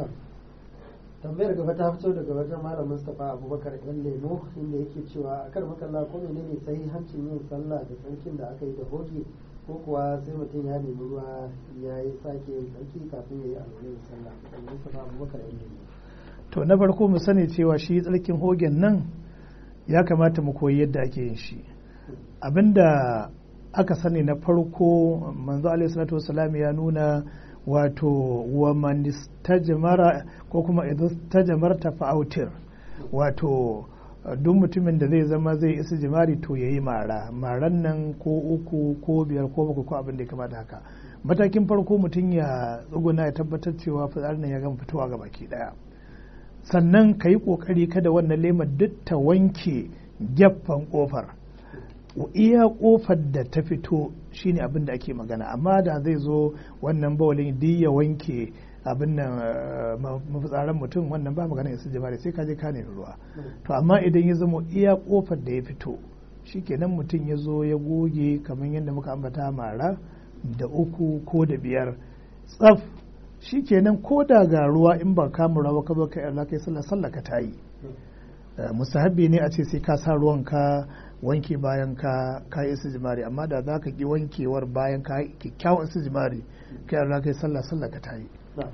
tambayar gaba ta fito daga wajen malam mustapha abubakar yan lemo inda yake cewa a kar makalla ko menene hancin yin sallah da tsarkin da aka yi da hoge ko kuwa sai mutum ya nemi ruwa ya yi sake yin tsarki kafin ya yi alwalin sallah mustapha abubakar yan lemo to na farko mu sani cewa shi tsarkin hogen nan ya kamata mu koyi yadda ake yin shi abinda aka sani na farko manzo alaihi salatu wasalam ya nuna wato wa man istajmara ko kuma idan tajamarta fa'autir wato duk mutumin da zai zama zai isa jimari to yayi mara maran nan ko uku ko biyar ko bakwai ko abin da ya kamata haka matakin farko mutum ya tsuguna ya tabbatar cewa fitsarin nan ya gama fitowa ga baki daya sannan ka yi kokari kada wannan lemar duk ta wanke gefen kofar iya kofar da ta fito shine abin da ake magana amma da zai zo wannan bawalin duk ya wanke abin nan mafitsaran mutum wannan ba magana ya jama'a sai ka je ka nemi ruwa to amma idan ya zama iya kofar da ya fito shikenan mutum ya zo ya goge kamar yadda muka ambata mara da uku ko da biyar tsaf shikenan ko da ga ruwa in ba kama ruwa ka zo ka yarda kai sallah sallah ka tayi mustahabbi ne a ce sai ka sa ruwan ka wanke bayan ka ka yi istijmari amma da za ka ki wankewar bayan ka yi kyakkyawan istijmari kai yarda kai sallah sallah ka tayi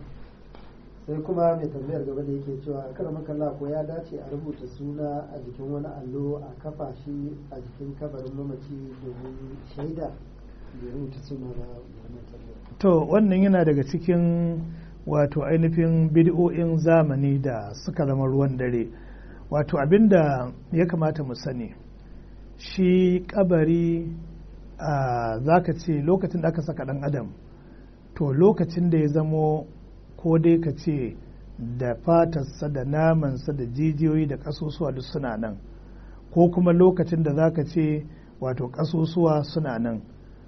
sai kuma mai tambayar gaba da yake cewa kar makalla ko ya dace a rubuta suna a jikin wani allo a kafa shi a jikin kabarin mamaci domin shaida da rubuta suna ba to wannan yana daga cikin wato ainihin bid'o'in zamani da suka zama ruwan dare wato abinda ya kamata mu sani shi kabari za ka ce lokacin da aka saka dan adam to lokacin da ya zamo ko dai ka ce da fatarsa da namansa da jijiyoyi da kasusuwa duk suna nan ko kuma lokacin da za ka ce wato kasusuwa suna nan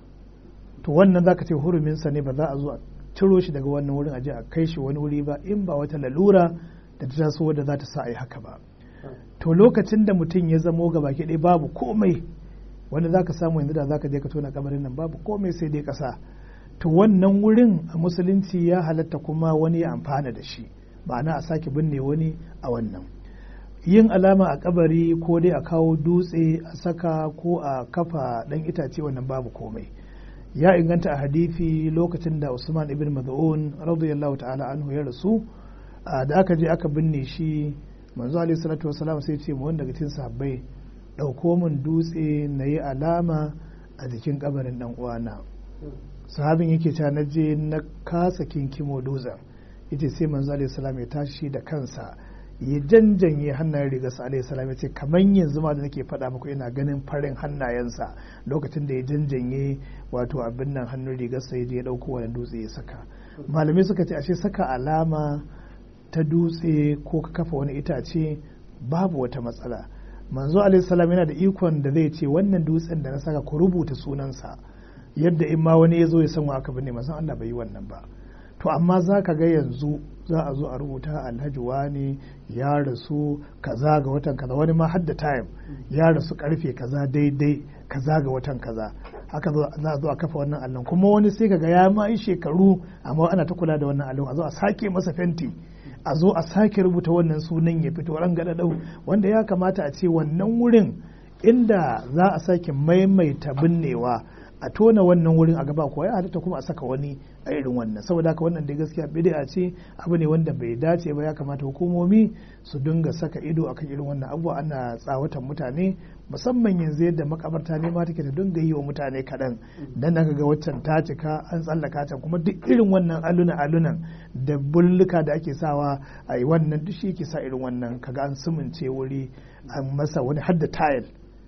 to wannan za ka ce huruminsa ne ba za a zo a ciro shi daga wannan wurin aje a kai shi wani wuri ba in ba wata lalura da ta taso wadda za ta sa a yi haka ba to lokacin da mutum ya zamo ga baki ɗaya babu komai wanda za ka samu yanzu da za ka je ka tona kabarin nan babu komai sai dai ƙasa to wannan wurin a musulunci ya halatta kuma wani ya amfana da shi ma'ana a sake binne wani a wannan yin alama a kabari ko dai a kawo dutse a saka ko a kafa ɗan itace wannan babu komai ya inganta a hadithi lokacin da usman ibn maz'un radiyallahu ta'ala anhu ya rasu da aka je aka binne shi manzo alaihi salatu wasalam sai ce mu wanda daga cikin sahabbai dauko min dutse na yi alama a jikin kabarin dan uwana sahabin yake cewa na je na kasa kinkimo dutsen yace sai manzo alaihi salam ya tashi da kansa ya janjanye hannayen rigarsa alaihi salam ya ce kamar yanzu ma da nake faɗa muku ina ganin farin hannayensa lokacin da ya janjanye wato abin nan hannun rigarsa ya je ya ɗauko wani dutse ya saka malamai suka ce ashe saka alama ta dutse ko ka kafa wani itace babu wata matsala manzo alaihi salam yana da ikon da zai ce wannan dutsen da na saka ku rubuta sunansa yadda in ma wani ya zo ya san wa aka binne manzon Allah bai yi wannan ba to amma za ka ga yanzu za a zo a rubuta alhaji wani ya rasu kaza ga watan kaza wani ma hadda time ya rasu karfe kaza daidai kaza ga watan kaza haka za a zo a kafa wannan allon kuma wani sai kaga ya ma yi shekaru amma ana ta kula da wannan allon a zo a sake masa fenti a zo a sake rubuta wannan sunan ya fito ran dau wanda ya kamata a ce wannan wurin inda za a sake maimaita binnewa a tona wannan wurin a gaba kuwa ya halitta kuma a saka wani a irin wannan saboda haka wannan dai gaskiya bid'a ce abu ne wanda bai dace ba ya kamata hukumomi su dinga saka ido akan irin wannan abubuwa ana tsawatan mutane musamman yanzu yadda makabarta ne ma take da dinga yi wa mutane kaɗan dan nan ga waccan ta cika an tsallaka ta kuma duk irin wannan aluna alunan da bulluka da ake sawa a yi wannan duk shi ke sa irin wannan kaga an sumunce wuri an masa wani hadda tayil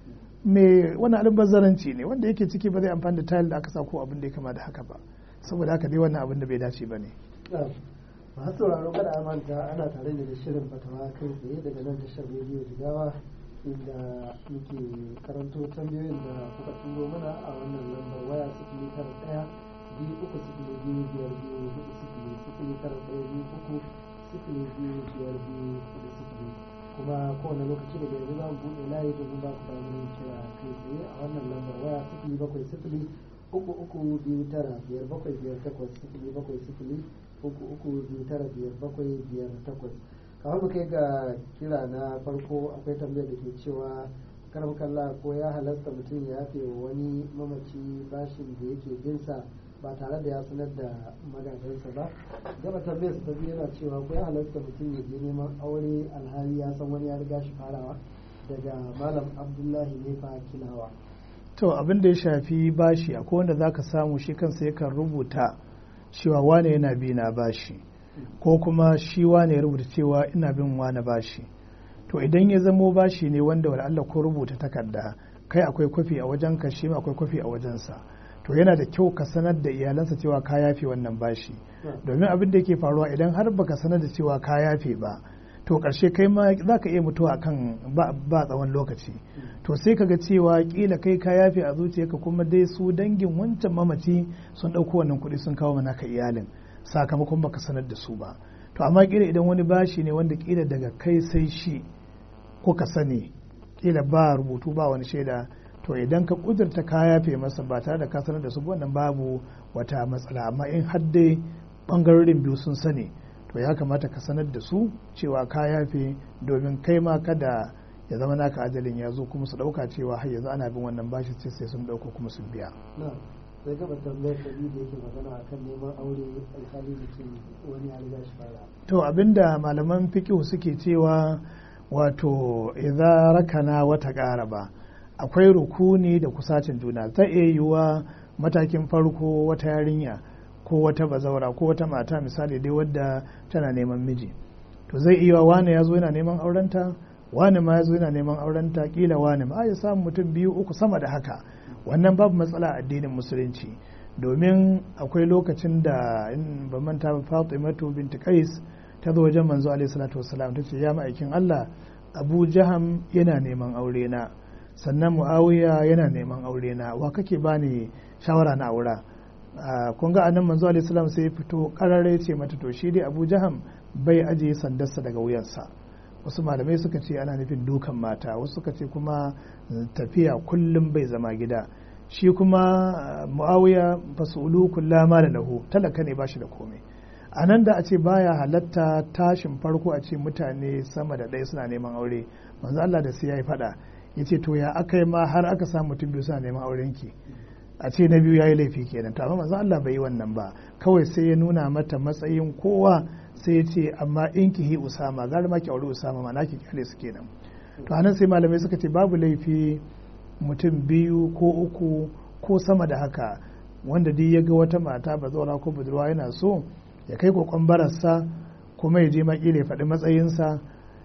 mai wani albazaranci ne wanda yake ciki ba zai amfani da tayil da aka sa ko abin da ya kama da haka ba saboda haka dai wannan abin da bai dace ba ne masu sauraro kada a manta ana tare ne da shirin fatawa kai tsaye daga nan tashar rediyo jigawa inda muke karanto tambayoyin da kuka turo mana a wannan lambar waya sifili tara ɗaya biyu uku sifili biyu biyar biyu hudu sifili sifili tara ɗaya biyu uku sifili biyu biyar biyu hudu sifili kuma kowane lokaci daga yanzu za mu buɗe layi domin ba ku damar yin kira kai tsaye a wannan lambar waya sifili bakwai sifili uku uku biyu tara biyar bakwai biyar takwas sifili bakwai sifili uku uku biyu tara biyar bakwai biyar takwas kamar mu kai ga kira na farko akwai tambayar da ke cewa karam kalla ko ya halasta mutum ya yafe wa wani mamaci bashin da yake binsa ba tare da ya sanar da magadansa ba gaba tambayar su ta biyu yana cewa ko ya halasta mutum ya je neman aure alhali ya san wani ya riga shi farawa daga malam abdullahi nefa kilawa to abin da ya shafi bashi akwai wanda zaka samu shi kansa yakan rubuta cewa wane yana bi na bashi ko kuma shi wane ya rubuta cewa ina bin wane bashi to idan ya zamo bashi ne wanda wani Allah ko rubuta takarda kai akwai kwafi a wajen ka shi akwai kwafi a wajensa to yana da kyau ka sanar da iyalansa cewa ka yafe wannan bashi domin abin da yake faruwa idan har baka sanar da cewa ka yafe ba to ƙarshe kai ma za ka iya mutuwa kan ba tsawon lokaci to sai ka ga cewa kila kai ka yafe a zuciyarka kuma dai su dangin wancan mamaci sun ɗauko wannan kuɗi sun kawo mana ka iyalin sakamakon baka sanar da su ba to amma kila idan wani bashi ne wanda kila daga kai sai shi ko ka sani kila ba rubutu ba wani shaida to idan ka kudurta ka yafe masa ba tare da ka sanar da su wannan babu wata matsala amma in har dai bangarorin biyu sun sani to ya kamata ka sanar da su cewa ka yafe domin kai ma kada ya zama naka ajalin ya zo kuma su dauka cewa har yanzu ana bin wannan bashi sai sai sun dauko kuma sun biya sai gaba tambayar da da yake magana akan neman aure alhali mutum wani ya riga shi fara to abinda malaman fiqh suke cewa wato idza rakana wata qaraba akwai rukuni da kusacin juna ta iya yiwuwa matakin farko wata yarinya ko wata bazaura ko wata mata misali dai wadda tana neman miji to zai iya wane ya zo yana neman aurenta wane ma ya zo yana neman aurenta kila wane ma ya samu mutum biyu uku sama da haka wannan babu matsala a addinin musulunci domin akwai lokacin da in ba manta ba Fatimatu binti Qais ta zo wajen manzo alaihi salatu wassalam ta ce ya ma'aikin Allah Abu Jaham yana neman aure na sannan Muawiya yana neman aure na wa kake bani shawara na aura kun ga anan manzo alaihi salam sai ya fito karare ce mata to shi dai Abu Jaham bai ajiye sandarsa daga wuyansa wasu malamai suka ce ana nufin dukan mata wasu suka ce kuma tafiya kullum bai zama gida shi kuma muawiya fasulu kullama da lahu talaka ne bashi da komai a nan da a ce baya halatta tashin farko a ce mutane sama da ɗaya suna neman aure manzo Allah da sai ya yi faɗa ya ce to ya aka yi ma har aka samu mutum biyu suna neman auren ki a ce na biyu ya yi laifi kenan to amma manzo Allah bai yi wannan ba kawai sai ya nuna mata matsayin kowa sai ya ce amma in ki hi usama gara ma ki aure usama ma naki kyale su kenan to anan sai malamai suka ce babu laifi mutum biyu ko uku ko sama da haka wanda duk ya ga wata mata ba zaura ko budurwa yana so ya kai kokon bararsa kuma ya je makila ya faɗi matsayinsa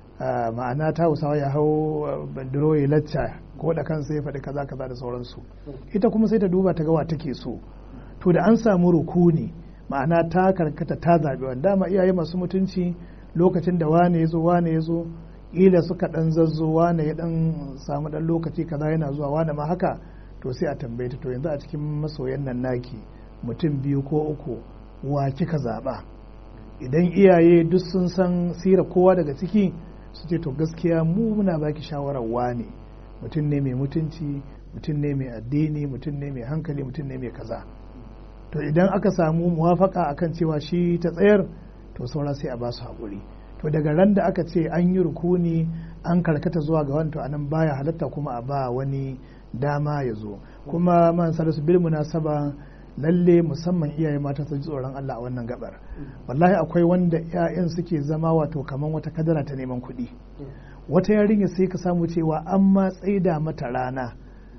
ma'ana ta hausawa ya hau bandiro ya lacca ko da kansa ya faɗi kaza kaza da sauransu ita kuma sai ta duba ta ga wa take so to da an samu rukuni ma'ana ta karkata ta zaɓi wanda dama iyaye masu mutunci lokacin da wane ya zo wane ya zo ila suka ɗan zazzo wane ya ɗan samu ɗan lokaci kaza yana zuwa wane ma haka to sai a tambaye ta to yanzu a cikin masoyan nan naki mutum biyu ko uku wa kika zaɓa idan iyaye duk sun san sira kowa daga ciki su ce to gaskiya mu muna baki shawarar wane mutum ne mai mutunci mutum ne mai addini mutum ne mai hankali mutum ne mai kaza to idan aka samu muwafaka akan cewa shi ta tsayar to saura sai a ba su haƙuri to daga ran da aka ce an yi rukuni an karkata zuwa ga wani to anan baya halatta kuma a ba wani dama ya zo kuma man salisu bil munasaba lalle musamman iyaye mata su ji tsoron Allah a wannan gabar wallahi akwai wanda 'ya'yan suke zama wato kaman wata kadara ta neman kuɗi wata yarinya sai ka samu cewa an ma tsaida mata rana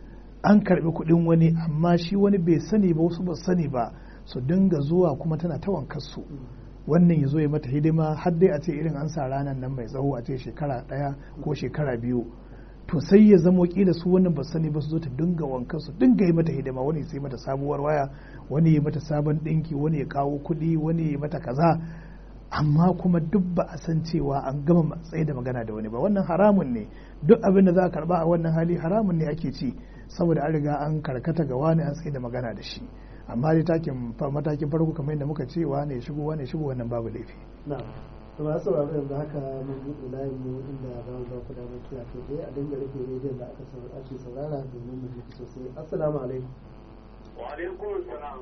an karbi kuɗin wani amma shi wani bai sani ba wasu ba sani ba su dinga zuwa kuma tana ta wankarsu wannan ya zo ya mata hidima har dai a ce irin an sa ranar nan mai tsawo a ce shekara ɗaya ko shekara biyu to sai ya zamo kila su wannan ba sani ba su zo ta dinga wankan su dinga yi mata hidima wani sai mata sabuwar waya wani ya mata sabon dinki wani ya kawo kuɗi wani ya mata kaza amma kuma duk ba a san cewa an gama matsayi da magana da wani ba wannan haramun ne duk abin da za a karba a wannan hali haramun ne ake ci saboda an riga an karkata ga wani an tsaye da magana da shi amma dai takin matakin farko kamar yadda muka ce wane ya shigo wane ya shigo wannan babu laifi to masu sauraro yanzu haka mun buɗe layin mu inda za mu ba ku damar kira kai tsaye a dinga rufe rediyon da aka ake saurara domin mu ji sosai assalamu alaikum wa alaikum salam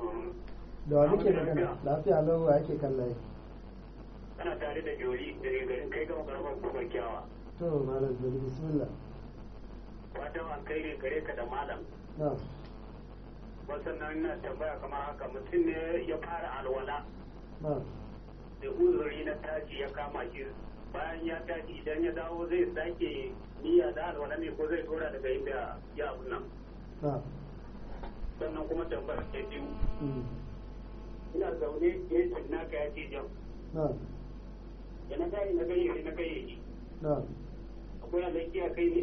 da wa muke magana lafiya lau wa ake kan layi kana tare da jori daga garin kai gama karamar kuma kyawa to malam jori bismillah fatan an kai ne gare ka da malam na wasannan na tambaya kamar haka mutum ne ya fara alwala na da uzuri na tashi ya kama shi bayan ya tashi idan ya dawo zai sake niyya da alwala ne ko zai dora daga inda ya abu nan na sannan kuma tambaya ta biyu mm, ina zaune ya yi naka ya ce jan na da na gani na gayyaci na gayyaci na akwai alaƙi a kai ne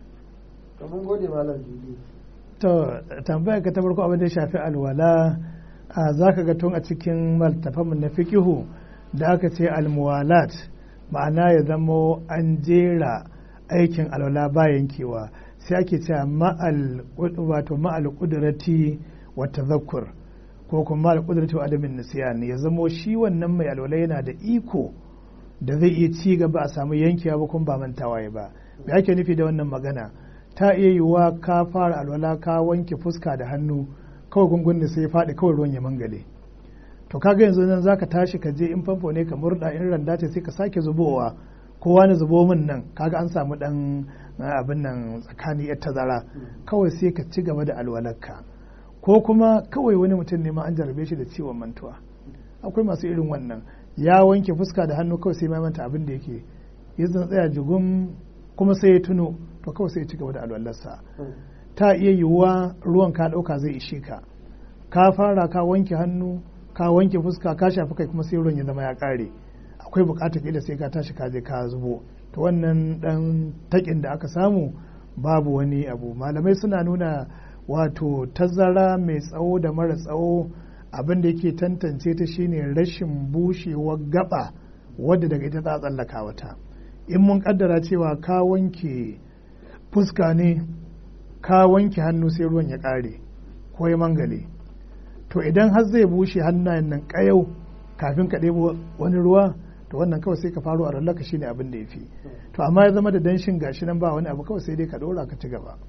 to mun gode malam juli to tambayar ka ta farko abin da ya shafi alwala a za ka ga tun a cikin maltafanmu na fikihu da aka ce almuwalat ma'ana ya zamo an jera aikin alwala ba yankewa sai ake cewa ma'al wato ma'al qudrati wa tadhakkur ko kuma ma'al qudrati wa adamin nisyan ya zamo shi wannan mai alwala yana da iko da zai iya ci gaba a samu yankewa ba kuma ba mantawa ya ba me ake nufi da wannan magana ta iya yiwuwa ka fara alwala ka wanke fuska da hannu kawai gungun da sai ya faɗi kawai ruwan ya mangale to kaga yanzu nan zaka tashi ka je in famfo ne ka murda in randa ce sai ka sake zubowa kowa na zubo min nan kaga an samu dan abin nan tsakani yar tazara kawai sai ka ci gaba da alwalarka ko kuma kawai wani mutum ne ma an jarabe shi da ciwon mantuwa akwai masu irin wannan ya wanke fuska da hannu kawai sai mai manta abin da yake ya tsaya jigum kuma sai ya tuno to kawai sai ya ci gaba da alwalarsa ta iya yiwuwa ruwan ka ɗauka zai ishe ka ka fara ka wanke hannu ka wanke fuska ka shafi kai kuma sai ruwan ya zama ya kare akwai bukatar kila sai ka tashi ka je ka zubo to wannan dan takin da aka samu babu wani abu malamai suna nuna wato tazara mai tsawo da mara tsawo abin da yake tantance ta shine rashin bushewar gaba wadda daga ita za a tsallaka wata in mun kaddara cewa ka wanke fuska ne ka wanke hannu sai ruwan ya kare ko ya mangale to idan har zai bushe hannayen nan kayau kafin ka ɗebo wani ruwa to wannan kawai sai ka faro a rallaka shine abin da ya fi to amma ya zama da danshin gashi nan ba wani abu kawai sai dai ka ɗora ka ci gaba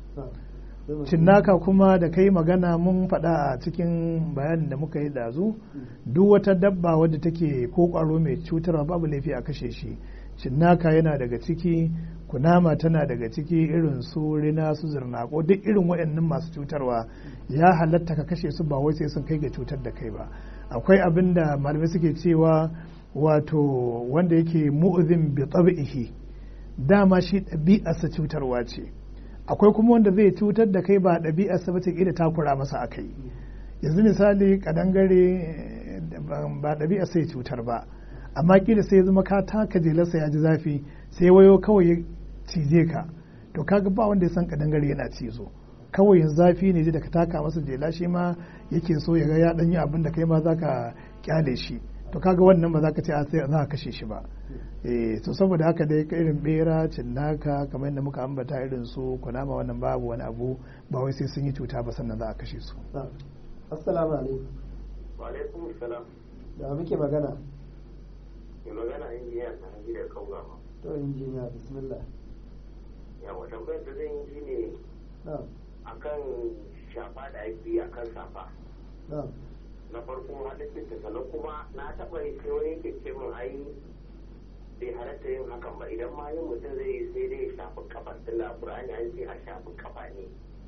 cinnaka kuma da kai magana mun faɗa a cikin bayanin da muka yi dazu duk wata dabba wadda take ko ƙwaro mai cutarwa babu laifi a kashe shi cinnaka yana daga ciki kunama tana daga ciki irin su rina su zirnako duk irin waɗannan masu cutarwa ya halatta ka kashe su ba wai sai sun kai ga cutar da kai ba akwai abin da malamai suke cewa wato wanda yake mu'zin bi tabi'ihi dama shi ɗabi'arsa cutarwa ce akwai kuma wanda zai cutar da kai ba ɗabi'arsa ba ce ƙila takura masa akai yanzu misali kadangare ba ɗabi'arsa ya cutar ba amma kila sai ya zama ka taka jelarsa ya ji zafi sai wayo kawai ya cije ka to kaga ba wanda ya san kadangare yana cizo kawai yanzu zafi ne da ka taka masa jela shi ma yake so ya ga ya danyi abin da kai ma zaka kyale shi to kaga wannan ba za ka ce a sai za ka kashe shi ba eh to saboda haka dai irin bera cinnaka kamar yadda muka ambata irin su kunama wannan babu wani abu ba wai sai sun yi cuta ba sannan za a kashe su assalamu alaikum wa alaikum salam da muke magana mai magana injiniya ta hangi da kauga ma to injiniya bismillah yawa tambayar da zan yi shi ne na'am akan shafa da ake yi akan safa na'am na farko halittin ta sannan kuma na taɓa yi sai wani yake ce min ai bai halatta yin hakan ba idan ma yin mutum zai yi sai dai ya shafi kafa tunda a ƙur'ani an ce a shafi kafa ne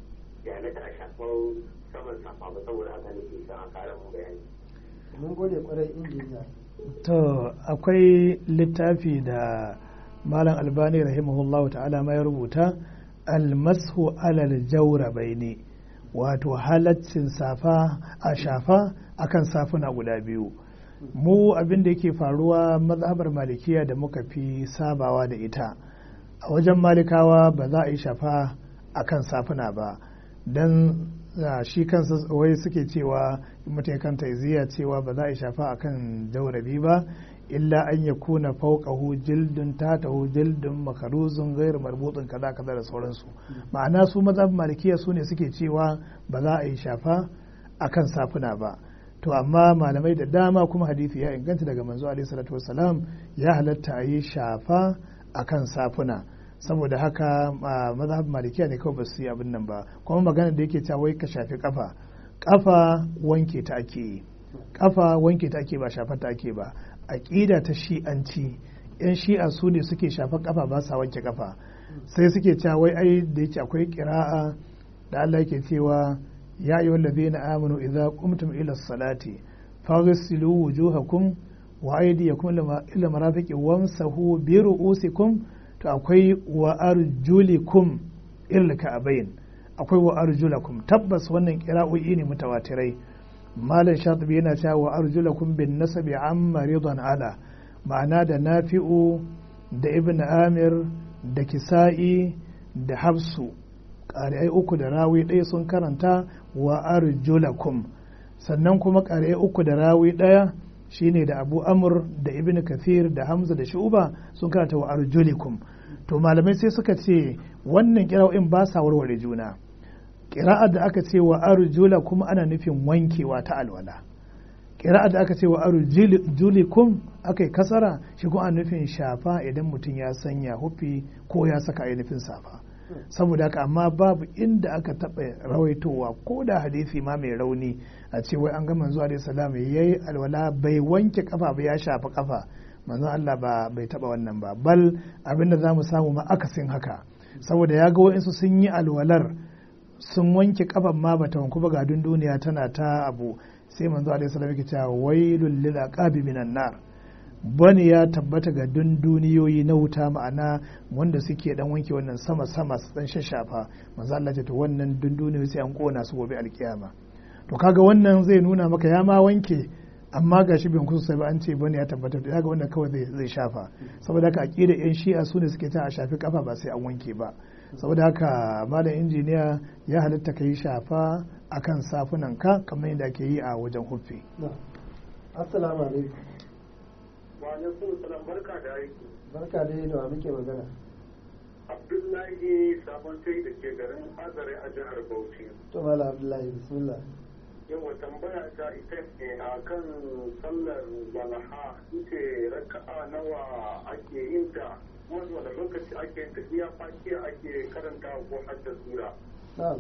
ya halatta a shafar saman safa ba saboda haka nake son a kara mun bayani mun gode kwarai injiniya to akwai littafi da malam albani rahimahullahu ta'ala ma ya rubuta almashu alal jawrabaini wato halaccin safa a shafa akan safuna guda biyu mu abin da yake faruwa mazhabar malikiya da muka fi sabawa da ita a wajen malikawa ba za a yi shafa akan safuna ba don shi kansa wai suke cewa mutum kan taiziya cewa ba za a yi shafa akan jaurabi ba illa an ya kuna fauqahu jildun tatahu jildun makaruzun gairu marbutun kaza kaza da sauransu ma'ana su mazhabin malikiya su ne suke cewa ba za a yi shafa akan safuna ba to amma malamai da dama kuma hadisi ya inganta daga manzo alaihi salatu wassalam ya halatta a yi shafa akan safuna saboda haka mazhab malikiya ne kawai ba su yi abin nan ba kuma magana da yake cewa wai ka shafi kafa kafa wanke ta ake yi kafa wanke ta ake ba shafa ta ake ba aqida ta shi'anci yan shi'a su ne suke shafa kafa ba sa wanke kafa sai suke cewa wai ai da yake akwai qira'a da Allah yake cewa ya ayyuhal ladina amanu idza qumtum ila salati faghsilu wujuhakum wa aydiyakum ila marafiqi wamsahu bi ru'usikum to akwai wa arjulikum ilal ka'abain akwai wa arjulakum tabbas wannan kira'o'i ne mutawatirai malam shatibi yana cewa wa arjulakum bin nasabi amma ridan ala ma'ana da nafi'u da ibn amir da kisa'i da hafsu ƙari'ai uku da rawi ɗaya sun karanta wa arjulakum sannan kuma ƙari'ai uku da rawi ɗaya shine da abu amur da ibn kathir da hamza da shu'ba sun karanta wa arjulikum to malamai sai suka ce wannan kira'o'in ba sa warware juna kira'ar da aka ce wa arjula kuma ana nufin wankewa ta alwala kira'ar da aka ce wa arjulikum aka yi kasara shi kuma ana nufin shafa idan mutum ya sanya hufi ko ya saka ainihin safa saboda haka amma babu inda aka taɓa rawaitowa ko da hadisi ma mai rauni a ce wai an ga manzo alaihi salam yayi alwala bai wanke kafa ba ya shafa kafa manzon Allah ba bai taba wannan ba bal abinda za mu samu ma akasin haka saboda ya ga wa'insu sun yi alwalar sun wanke kafan ma bata wanku ba ga duniya tana ta abu sai manzo alaihi salam yake cewa wailul lil aqabi minan nar bani ya tabbata ga duniyoyi na wuta ma'ana wanda suke dan wanke wannan sama sama su dan shashafa manzo Allah ce to wannan duniyoyi sai an kona su gobe alkiyama to kaga wannan zai nuna maka ya ma wanke amma ga shi bin kusa ba an ce bane ya tabbatar da ga wanda kawai zai shafa saboda haka aqida yan shi'a su ne suke ta a shafi kafa ba sai an wanke ba saboda haka malam injiniya ya halitta ka yi shafa akan safunan ka kamar yadda ake yi a wajen huffi assalamu alaikum wa alaikum salam barka da aiki barka da da muke magana abdullahi sabon kai da ke garin azare a jihar bauchi to mala abdullahi bismillah yawa tambaya ta ita ne a kan sallar walaha ita raka'a nawa ake yin ta wani wani lokaci ake yin ta iya fakiya ake karanta ko hadda sura na'am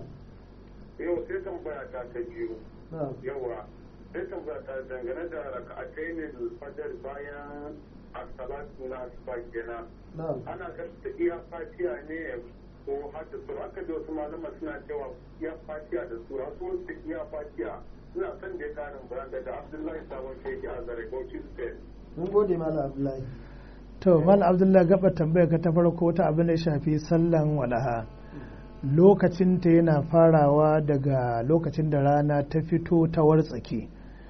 yau sai tambaya ta ta biyu na'am yawa sai tambaya ta dangane da raka'atai ne fajar bayan as-salatu na asuba kenan na'am ana karanta iya fatiya ne ko hadda sura aka ji wasu malama suna cewa iya fatiya da sura su wasu iya fatiya suna son da ya karin bayan daga abdullahi sabon sheki a zare bauchi state mun gode mala abdullahi to mal abdullahi gaba tambaya ka ta farko ta abin da ya shafi sallan walaha lokacinta yana farawa daga lokacin da rana ta fito ta wartsake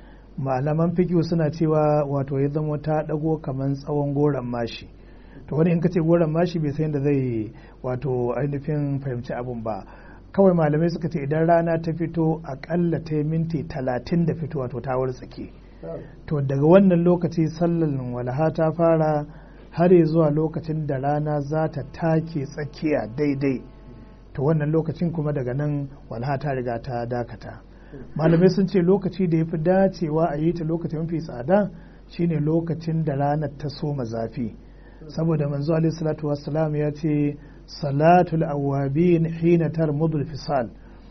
malaman fikiyu suna cewa wato ya zama ta dago kamar tsawon goron mashi to wani in ka ce goron mashi bai san da zai wato ainihin fahimci abun ba kawai malamai suka ce idan rana ta fito akalla ta yi minti talatin da fito wato ta wartsake to daga wannan lokaci sallan walaha ta fara har zuwa lokacin da rana za ta take tsakiya daidai to wannan lokacin kuma daga nan walha ta riga ta dakata malamai sun ce lokaci da ya fi dacewa a yi ta lokacin mafi tsada shine lokacin da ranar ta soma zafi saboda manzo alaihi salatu wassalam ya ce salatul awabin hina tarmudul fisal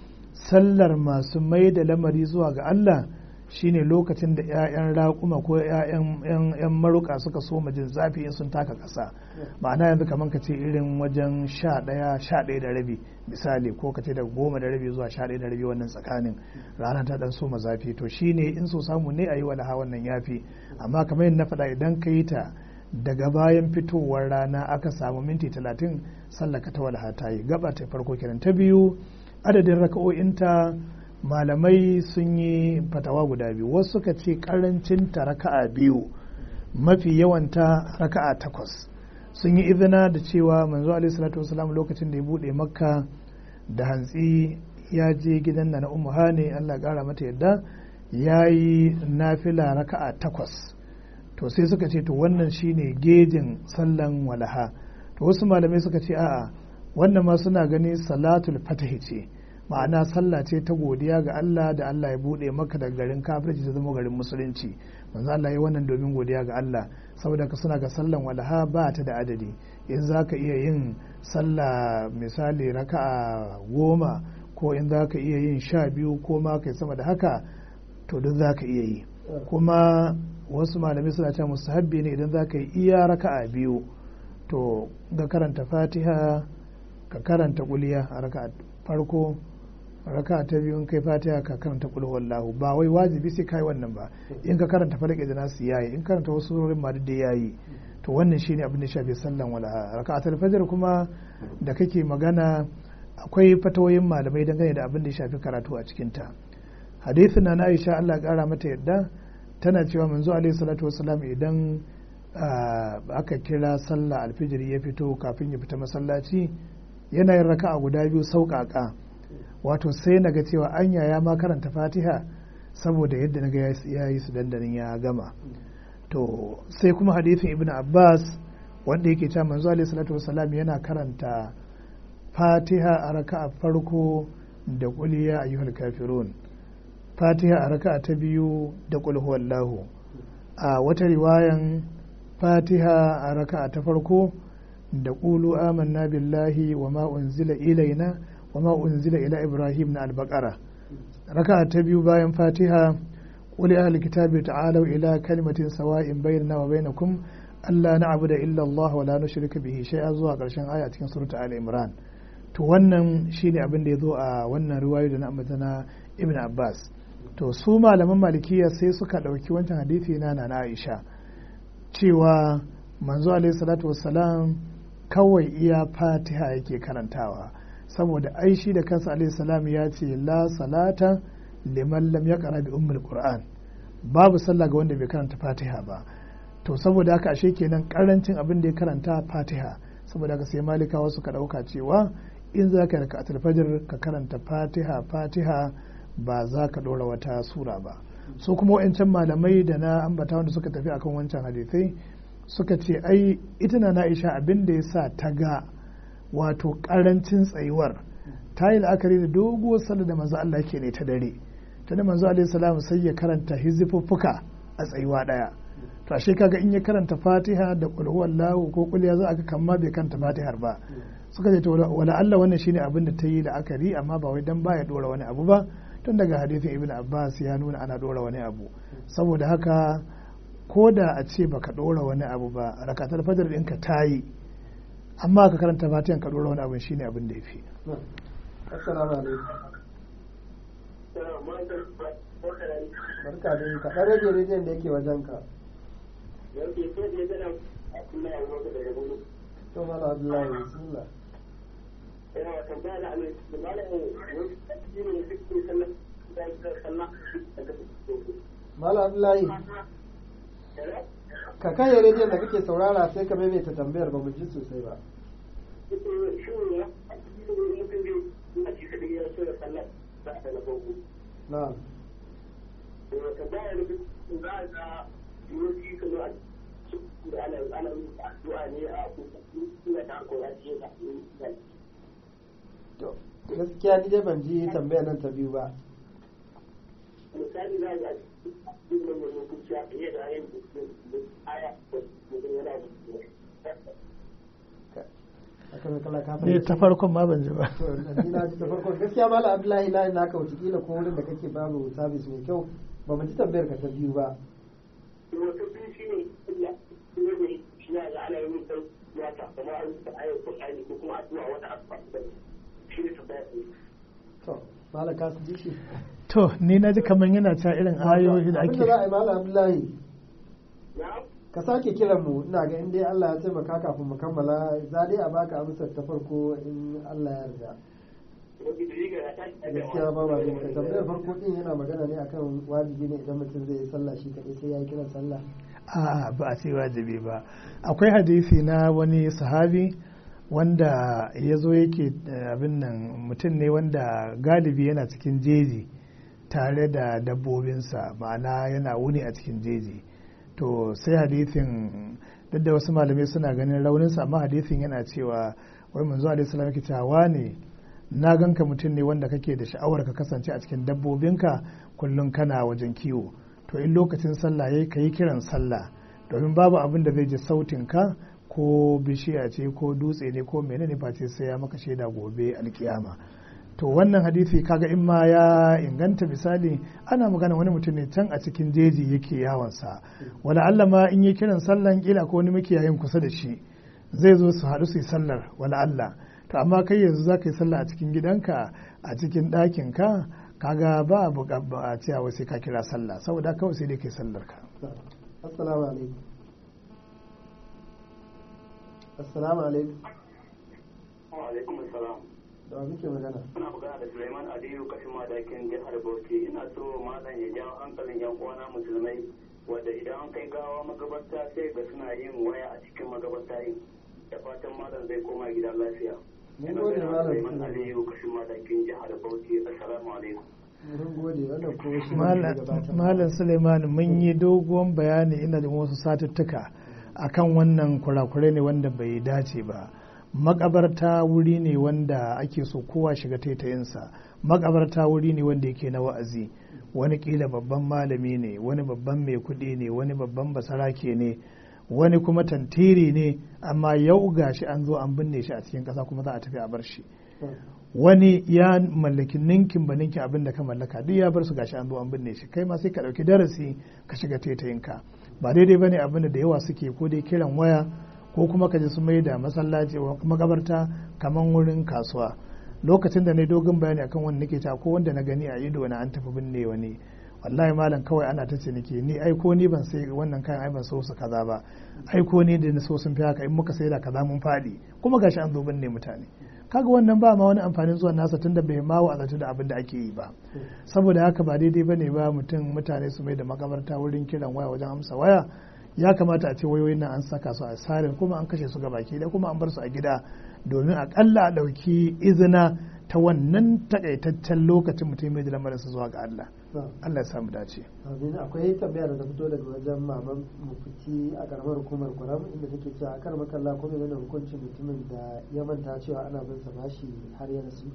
sallar masu mai da lamari zuwa ga Allah shine lokacin da 'ya'yan raƙuma ko 'ya'yan maruka suka so jin zafi in sun taka ƙasa ma'ana yanzu kamar ka ce irin wajen sha ɗaya sha ɗaya da rabi misali ko ka ce da goma da rabi zuwa sha ɗaya da rabi wannan tsakanin rana ta ɗan soma zafi to shine in so samu ne a yi walaha wannan yafi amma kamar yadda na faɗa idan ka yi ta daga bayan fitowar rana aka samu minti talatin sallaka ta walaha ta yi gaba ta farko kenan ta biyu adadin raka'o'inta malamai sun yi fatawa guda biyu wasu suka ce karancin ta raka'a biyu mafi yawanta raka'a takwas sun yi izina da cewa manzo alaihi salatu wasalam lokacin da ya bude makka da hantsi ya je gidan na ummu hane Allah kara mata yadda ya yi nafila raka'a takwas to sai suka ce to wannan shine gejin sallan walaha to wasu malamai suka ce a'a wannan ma suna gani salatul fatahi ce ma'ana sallah ce ta godiya ga Allah da Allah ya bude maka daga garin kafirci ta zama garin musulunci manzo Allah ya wannan domin godiya ga Allah saboda ka suna ga sallan walaha ba ta da adadi in za ka iya yin sallah misali raka'a goma ko in za ka iya yin sha biyu ko ma kai sama da haka to duk za ka iya yi kuma wasu malamai suna cewa mustahabbi ne idan za ka yi iya raka'a biyu to ga karanta fatiha ka karanta kuliya a raka'a farko raka ta biyu in kai fatiha ka karanta kul wallahu ba wai wajibi sai kai wannan ba in ka karanta falak da nasu yayi in karanta wasu surorin ma da yayi to wannan shine abin da shafi sallan wala raka'atul fajr kuma da kake magana akwai fatawoyin malamai dangane da abin da ya shafi karatu a cikin ta hadisin na Aisha Allah ya kara mata yadda tana cewa manzo alaihi salatu wasalam idan aka kira sallah alfijiri ya fito kafin ya fita masallaci yana yin raka'a guda biyu sauƙaƙa wato sai na ga cewa anya ya ma karanta fatiha saboda yadda na ga ya yi su dandanin ya gama to sai kuma hadithin ibn abbas wanda yake cewa manzo alaihi salatu wasalam yana karanta fatiha a raka'a farko da qul ya ayyuhal kafirun fatiha a raka'a ta biyu da qul huwallahu a wata riwayan fatiha a raka'a ta farko da qulu amanna billahi wa ma unzila ilaina wa ma unzila ila ibrahim na albaqara raka'a ta biyu bayan fatiha qul ya kitabi ta'alu ila kalimatin sawa'in bainana wa bainakum alla na'budu illa Allah wa la nushrika bihi shay'a zuwa karshen aya cikin surata ali imran to wannan shine abin da ya zo a wannan riwayo da na ambata na ibn abbas to su malaman malikiya sai suka ɗauki wancan hadisi na na aisha cewa manzo alaihi salatu wassalam kawai iya fatiha yake karantawa saboda aishi da kansa alaihi salam ya ce la salata liman lam yaqra bi ummul qur'an babu sallah ga wanda bai karanta fatiha ba to saboda haka ashe kenan karancin abin da ya karanta fatiha saboda haka sai malikawa suka dauka cewa in za ka raka fajr ka karanta fatiha fatiha ba za ka dora wata sura ba so kuma wa'ancan malamai da na ambata wanda suka tafi akan wancan hadisai suka ce ai ita na na'isha abin da ya sa ta ga wato karancin tsayuwar ta yi la'akari da doguwar sallar da manzo Allah ke ne ta dare ta da manzo alaihi salam sai ya karanta hizifuffuka a tsayuwa daya to ashe kaga in ya karanta fatiha da qul huwallahu ko qul ya za aka kamma bai karanta fatihar ba suka ce to wala Allah wannan shine abin da ta yi la'akari amma ba wai dan baya dora wani abu ba tun daga hadisin ibn abbas ya nuna ana dora wani abu saboda haka ko da a ce baka dora wani abu ba rakatar fajar ɗinka ta yi amma ka karanta fatihan ka dora wani abu shine abin da ya fi assalamu alaikum barka da ka ɗan rage rediyon da yake wajen ka to mala abdullahi bismillah yana tambaya da amin da malamin wani ne ne duk sallah da ya sallah daga mala abdullahi ka kai rediyon da kake saurara sai ka maimaita tambayar ba mu ji sosai ba na'am to gaskiya ni dai ban ji tambayar nan ta biyu ba misali za a yi da wani kuciya fiye da yin aya da mutum yana aka mai kala ka ne fahimci ta farkon ma ban ji ba to ni na ji ta farko gaskiya mala abdullahi na na ka wuce kila ko wurin da kake babu sabis mai kyau ba mu ji tambayar ka ta biyu ba wata biyu shi ne illa shi ne shi ne da ana yin sai ya ta kuma an ta ayar Qur'ani ko kuma addu'a wata asfa shi ne tabbata to mala ka ji shi to ni na ji kamar yana cewa irin ayoyi da abinda za a ake yi mala abdullahi na ka sake kiran mu ina ga in dai Allah ya taimaka kafin mu kammala za dai a baka amsar ta farko in Allah ya yarda wani da riga ya tashi daga gaskiya ba ba ka tambayar farko din yana magana ne akan wajibi ne idan mutum zai yi sallah shi kadai sai ya yi kiran sallah a'a ba a ce wajibi ba akwai hadisi na wani sahabi wanda ya zo yake eh, abin nan mutum ne wanda galibi yana cikin jeji tare da dabbobinsa ma'ana yana wuni a cikin jeji to sai hadisin duk da wasu malamai suna ganin rauninsa amma hadisin yana cewa wai manzo alaihi salam yake cewa ne na ganka mutum ne wanda kake da sha'awar ka kasance a cikin dabbobinka kullum kana wajen kiwo to in lokacin sallah yayi ka yi kiran sallah domin babu abin da zai ji sautin ka ko bishiya ce ko dutse ne ko menene face sai ya maka shaida gobe alkiyama to wannan hadisi kaga in ma ya inganta misali ana magana wani mutum ne can a cikin jeji yake yawansa wala Allah ma in yi kiran sallan kila ko wani makiyayin kusa da shi zai zo su haɗu su yi sallar wala Allah to amma kai yanzu za ka yi sallah a cikin gidanka a cikin ɗakin ka kaga ba a buƙa ba a cewa sai ka kira sallah saboda kawai sai dai kai sallar ka assalamu alaikum assalamu alaikum wa alaikum assalam da wa muke magana Muna magana da Suleiman Aliyu kashin madakin jihar Bauchi ina so malam ya jawo hankalin yan uwana musulmai wanda idan an kai gawa magabarta sai ga suna yin waya a cikin magabarta yin da fatan malam zai koma gida lafiya. Mun Ina gode, magana da Malam Suleiman Suleiman. Aliyu kashin madakin jihar Bauchi assalamu alaikum. mun gode wannan ko shi ne Malam- ke gabatar malam suleiman mun yi doguwan bayani ina da wasu satuttuka akan wannan kurakurai ne wanda bai dace ba makabarta wuri ne wanda ake so kowa shiga taitayinsa makabarta wuri ne wanda yake na wa'azi wani kila babban malami ne wani babban mai kuɗi ne wani babban basarake ne wani kuma tantiri ne amma yau gashi an zo an binne shi a cikin ƙasa kuma za a tafi a bar shi wani ya mallaki ninkin ba ninkin abin da ka mallaka duk ya bar su gashi an zo an binne shi kai ma sai ka dauki darasi ka shiga taitayinka ba daidai bane abin da da yawa suke ko dai kiran waya ko kuma ka ji su mai da masallaci ko makabarta kaman wurin kasuwa lokacin da na yi dogon bayani akan wanda nake ta ko wanda na gani a ido na an tafi binne wani wallahi malam kawai ana ta ciniki ni aiko ni ban sai wannan kayan ai ban so su kaza ba aiko ni da na so sun fi haka in muka sai da kaza mun faɗi kuma gashi an zo ne mutane kaga wannan ba ma wani amfanin zuwa nasa tunda bai ma wa'azatu da abin da ake yi ba saboda haka ba daidai bane ba mutum mutane su mai da makabarta wurin kiran waya wajen amsa waya ya kamata a ce wayoyin nan an saka su a sarin kuma an kashe su ga baki da kuma an bar su a gida domin akalla a ɗauki izina ta wannan takaitaccen lokacin mutum mai da lamarinsa zuwa ga Allah Allah ya samu dace amin akwai tambaya da ta fito daga wajen maman mufti a karamar hukumar kuram inda take cewa kar makalla ko menene hukuncin mutumin da ya manta cewa ana bin sa bashi har ya rasu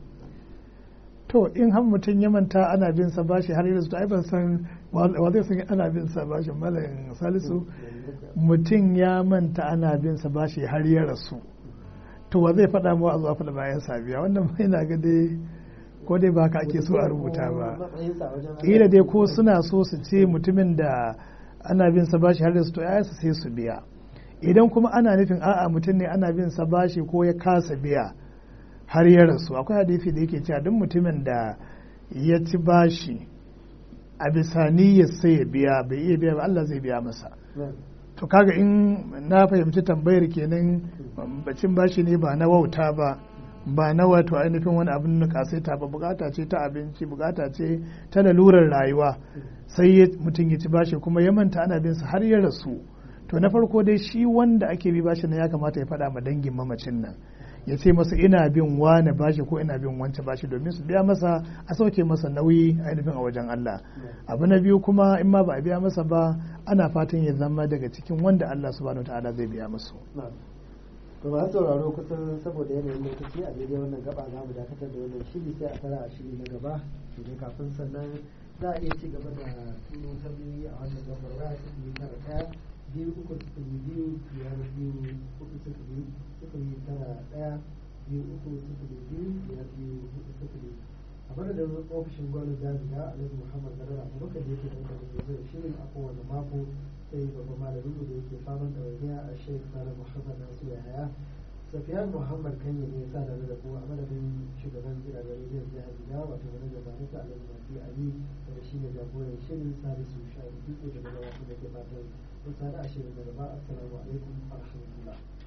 to in har mutum ya manta ana bin sa bashi har ya rasu to ai ban san wa zai san ana bin sa bashi malam salisu mutum ya manta ana bin sa bashi har ya rasu to wa zai faɗa mu a zuwa faɗa bayan sabiya wannan mai na ga dai ko dai ba ka ake so a rubuta ba kila dai ko suna so su ce mutumin da ana bin sa bashi har da su to ya sai su biya idan kuma ana nufin a'a mutum ne ana bin sa bashi ko ya kasa biya har ya rasu akwai hadisi da yake cewa duk mutumin da ya ci bashi a bisa niyyar sai ya biya bai iya biya ba Allah zai biya masa to kaga in na fahimci tambayar kenan bacin bashi ne ba na wauta ba ba na wato ainihin wani abin na kasaita ba bukata ce ta abinci bukata ce ta lalurar rayuwa sai mutum ya ci bashi kuma ya manta ana bin sa har ya rasu to na farko dai shi wanda ake bi bashi na ya kamata ya faɗa ma dangin mamacin nan ya ce masa ina bin wane bashi ko ina bin wance bashi domin su biya masa a sauke masa nauyi ainihin a wajen Allah abu na biyu kuma in ma ba a biya masa ba ana fatan ya zama daga cikin wanda Allah subhanahu wa ta'ala zai biya musu to ba sauraro kusan saboda yanayin lokaci a daidai wannan gaba za mu dakatar da wannan shiri sai a tara a shiri na gaba to kafin sannan za a iya ci gaba da tuno tambayoyi a wannan lambar waya sifili tara ɗaya biyu uku sifili biyu biyar biyu uku sifili sifili tara ɗaya biyu uku sifili biyu biyar biyu uku sifili a madadin ofishin gwamnati jami'a alhaji muhammad zarar abubakar da yake ɗaukar da zai shirin a kowane mako sai babban malamin da yake faman ɗawainiya a sheikh salah muhammad nasu yahaya safiyan muhammad kanye ne ya sa da da ku a madadin shugaban gidajen rediyon jihar gida wato wani da barisa alhaji mafi ali da shi ne jagoran shirin salisu sha'ani dutse da gabatar da ke fatan kun sada a shirin da gaba assalamu alaikum wa rahmatullah